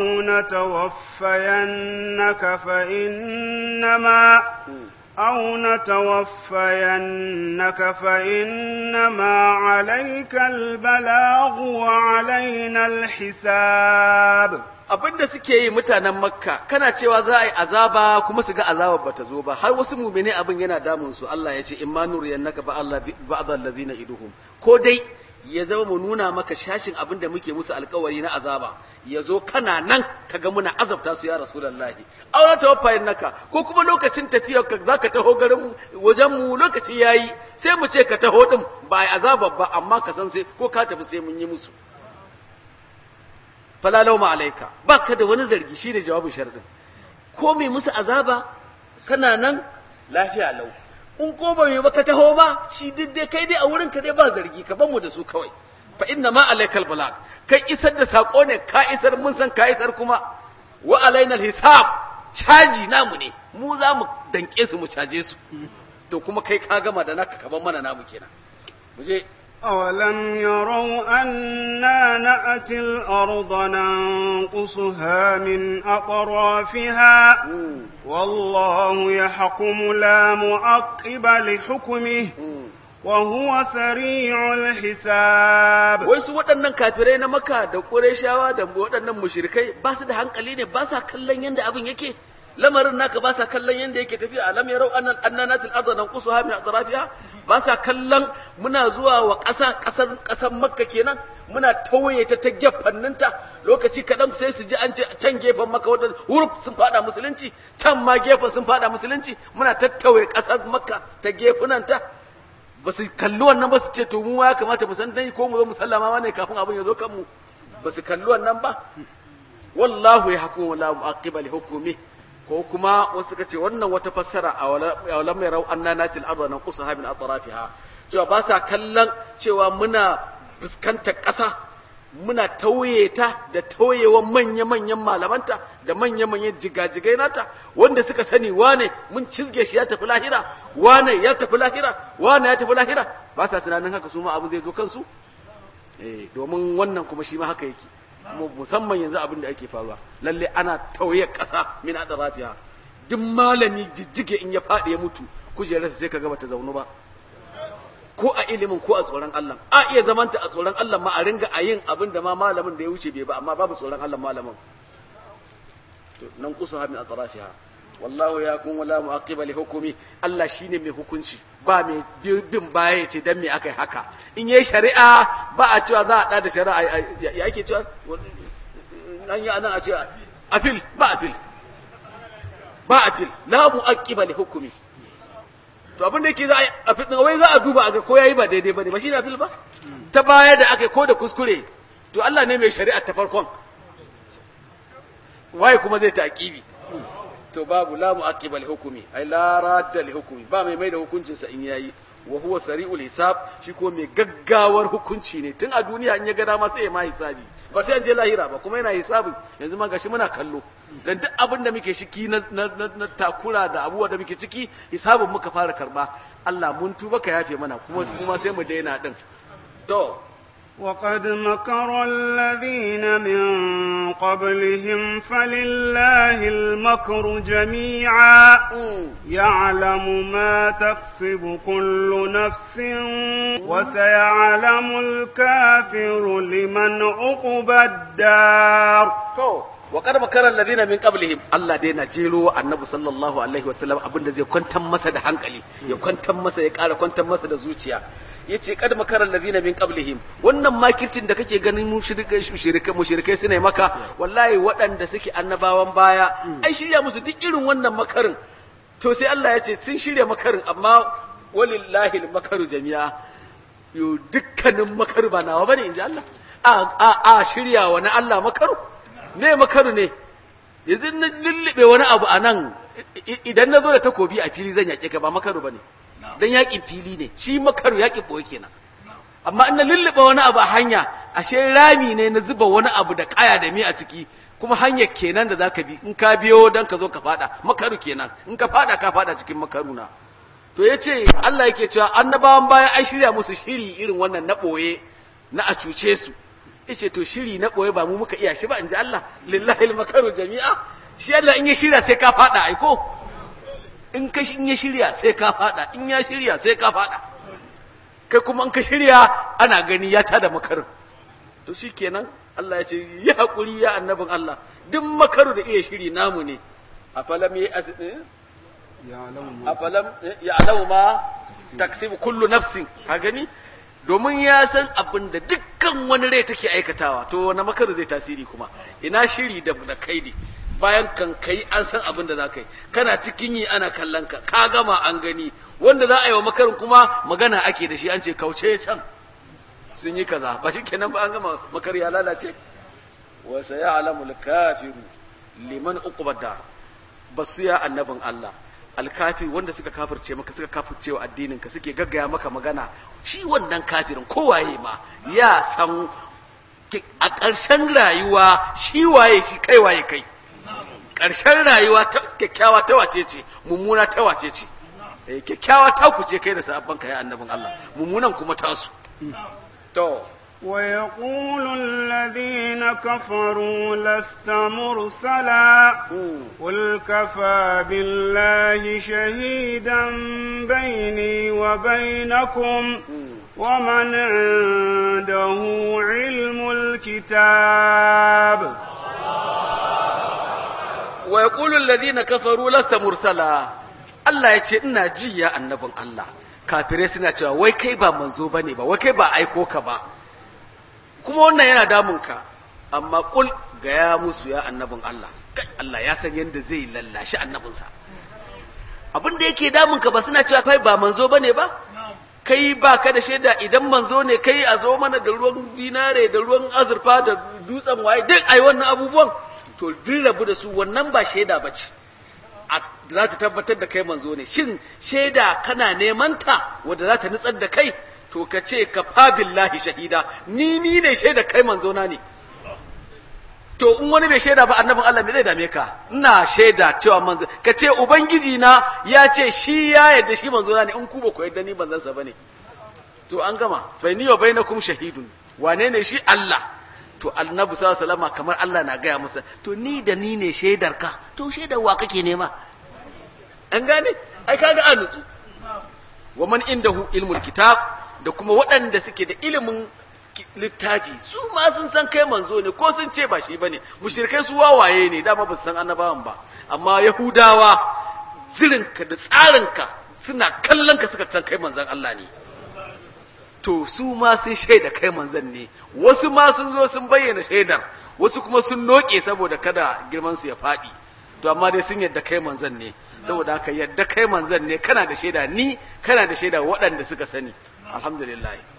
نتوفينك فإنما أو نتوفينك فإنما عليك البلاغ وعلينا الحساب abinda suke yi mutanen makka kana cewa za a yi azaba kuma su ga azabar bata zo ba har wasu mumine abin yana damun su Allah ya ce in ma nuriyannaka ba Allah ba'd allazina iduhum ko dai ya zama mu nuna maka shashin abin da muke musu alkawari na azaba ya zo kana nan kaga muna azabta su ya rasulullahi aure tawaffayin naka ko kuma lokacin tafiyar ka zaka taho garin wajen mu lokaci yayi sai mu ce ka taho din ba ai azaba ba amma ka san sai ko ka tafi sai mun yi musu fala lauma alaika baka da wani zargi shine jawabin sharadin ko mai musu azaba kana nan lafiya lau in ko ba mai baka taho ba shi duk dai kai dai a wurin ka dai ba zargi ka ban mu da su kawai fa inna ma alaikal balag kai isar da sako ne ka isar mun san ka isar kuma wa alainal hisab caji namu ne mu za mu danke su mu caje su to kuma kai ka gama da naka kaban mana namu kenan mu je أولم يروا أنا نأتي الأرض ننقصها من أطرافها والله يحكم لا معقب لحكمه وهو سريع الحساب wai su waɗannan kafirai na maka da ƙureshawa da waɗannan mushrikai ba su da hankali ne ba sa kallon yadda abin yake lamarin naka ba sa kallon yadda yake tafiya alam yarau annan annanatil arda nanqusuha min atrafiha ba sa kallon muna zuwa wa ƙasa ƙasar ƙasar makka kenan muna tauye ta ta gefanninta lokaci kaɗan sai su ji an ce can gefen maka wadda huruf sun faɗa musulunci can ma gefen sun faɗa musulunci muna tattauye ƙasar makka ta gefunanta ba su kalli wannan ba su ce to mu ya kamata mu san dai ko mu zo mu sallama ma ne kafin abin ya zo kanmu ba su kalli wannan ba wallahu ya hukumu la mu'aqqiba li hukmi ko kuma wasu suka ce wannan wata fassara a walam yarau anna natil arda nanqusaha min atrafiha cewa ba sa kallon cewa muna fuskantar ƙasa muna tauye ta da tauyewan manya-manyan malamanta da manya-manyan jigajigai nata wanda suka sani wane mun cizge shi ya tafi lahira wane ya tafi lahira wane ya tafi lahira ba sa tunanin haka su ma abin zai zo kansu eh domin wannan kuma shi ma haka yake musamman yanzu abin da ake faruwa lalle ana tauye ƙasa min adrafiha duk malami jijjige in ya faɗi ya mutu kujerarsa sai kaga bata zaunu ba ko a ilimin ko a tsoron Allah a iya zamanta a tsoron Allah ma a ringa a yin abin da ma malamin da ya wuce bai ba amma babu tsoron Allah malamin to nan kusuha min atrafiha wallahu ya kun wala mu'aqiba li hukumi Allah shine mai hukunci ba mai bin baya ce dan me akai haka in yayi shari'a ba a cewa za a da da shari'a ya ake cewa an yi anan a ce afil ba afil ba afil la mu'aqiba li hukumi to abin da yake za a afil din wai za a duba a ga ko yayi ba daidai bane ba shine afil ba ta baya da akai ko da kuskure to Allah ne mai shari'a ta farkon waye kuma zai taqibi to babu la mu'aqqiba li hukmi ay la radda li hukmi ba mai mai da hukuncin sa in yayi wa huwa sari'ul hisab shi ko mai gaggawar hukunci ne tun a duniya in ya ga dama sai ya ma hisabi ba sai an je lahira ba kuma yana hisabi yanzu ma gashi muna kallo dan duk abin da muke shiki na, na, na, takura da abubuwa da muke ciki hisabin muka fara karba Allah mun tuba ka yafe mana kuma kuma sai mu daina din to وقد مكر الذين من قبلهم فلله المكر جميعا يعلم ما تكسب كل نفس وسيعلم الكافر لمن عقبى الدار وقد مكر الذين من قبلهم الله دينا جيرو النبي صلى الله عليه وسلم abinda zai kwantar masa da hankali ya kwantar masa ya ƙara kwantar masa da zuciya yace kad makaral ladina min qablihim wannan makircin da kake ganin mushrikai mushrikai mushrikai suna maka wallahi waɗanda suke annabawan baya ai shirya musu duk irin wannan makarin to sai Allah ya ce sun shirya makarin amma walillahi makaru jami'a yo dukkanin makaru ba nawa bane inji Allah a a a shirya wa na Allah makaru me makaru ne yanzu na lullube wani abu anan idan na zo da takobi a fili zan yake ka ba makaru bane dan yakin fili ne shi makaru yakin boye kenan amma in na lullube wani abu a hanya ashe rami ne na zuba wani abu da kaya da mi a ciki kuma hanyar kenan da zaka bi in ka biyo dan ka zo ka fada makaru kenan in ka fada ka fada cikin makaru na to yace Allah yake cewa annabawan baya ai shirya musu shiri irin wannan na boye na a cuce su yace to shiri na boye ba mu muka iya shi ba inji Allah lillahi al-makaru jami'a shi Allah in ya shirya sai ka fada aiko in ka in ya shirya sai ka fada in ya shirya sai ka fada kai kuma in ka shirya ana gani ya tada makarin to shikenan Allah ya ce yi hakuri ya annabin Allah duk makaru da iya shiri namu ne afalam yi afalam ya'lamu ma taksibu kullu nafsin ka gani domin ya san abin da dukkan wani rai take aikatawa to wani makaru zai tasiri kuma ina shiri da kaidi bayan kan kai an san abin da za ka yi kana cikin yi ana kallon ka ka gama an gani wanda za a yi wa makarin kuma magana ake da shi an ce kauce can sun yi kaza ba shi kenan ba an gama makar ya lalace wa sayalamu al-kafiru liman uqbad dar basu ya annabin Allah alkafir wanda suka kafirce maka suka kafirce wa addinin ka suke gaggaya maka magana shi wannan kafirin kowaye ma ya san a ƙarshen rayuwa shi waye shi kai waye kai ƙarshen rayuwa ta kyakkyawa ta wace ce mummuna ta wace ce kyakkyawa ta kuce kai da sabon ka ya annabin Allah mummunan kuma tasu to ويقول الذين كفروا لست مرسلا قل كفى بالله شهيدا بيني وبينكم ومن عنده علم الكتاب wa yaqulu alladhina kafaru lasta mursala Allah ya ce ina ji ya annabin Allah kafirai suna cewa wai kai ba manzo bane ba wai kai ba aiko ka ba kuma wannan yana damun ka amma kul ga ya musu ya annabin Allah kai Allah ya san yanda zai lallashi annabinsa abin da yake damun ka ba suna cewa kai ba manzo bane ba kai ba ka da shaida idan manzo ne kai a zo mana da ruwan dinare da ruwan azurfa da dutsen waye duk ai wannan abubuwan to duk rabu da su wannan ba shaida ba ce za ta tabbatar da kai manzo ne shin shaida kana neman ta wadda za ta nutsar da kai to ka ce ka fa billahi shahida ni ni ne shaida kai manzo na ne to in wani bai shaida ba annabin Allah me zai dame ka ina shaida cewa manzo ka ce ubangiji na ya ce shi ya yarda shi manzo na ne in ku ba ku yarda ni manzon sa bane to an gama baini wa bainakum shahidun wane ne shi Allah to annabi sallallahu alaihi wasallam kamar Allah na gaya masa to ni da ni ne shaidar ka to shaidar wa kake nema an gane ai kaga an nutsu wa man indahu ilmul kitab da kuma waɗanda suke da ilimin littafi su ma sun san kai manzo ne ko sun ce ba shi bane mushrikai su wawaye ne dama ba su san annabawan ba amma yahudawa zirinka da tsarinka suna kallon ka suka san kai manzon Allah ne to su ma sun shaida kai manzon ne wasu ma sun zo sun bayyana shaidar wasu kuma sun noke saboda kada girman su ya faɗi to amma dai sun yadda kai manzon ne saboda haka yadda kai manzon ne kana da shaida ni kana da shaida waɗanda suka sani alhamdulillah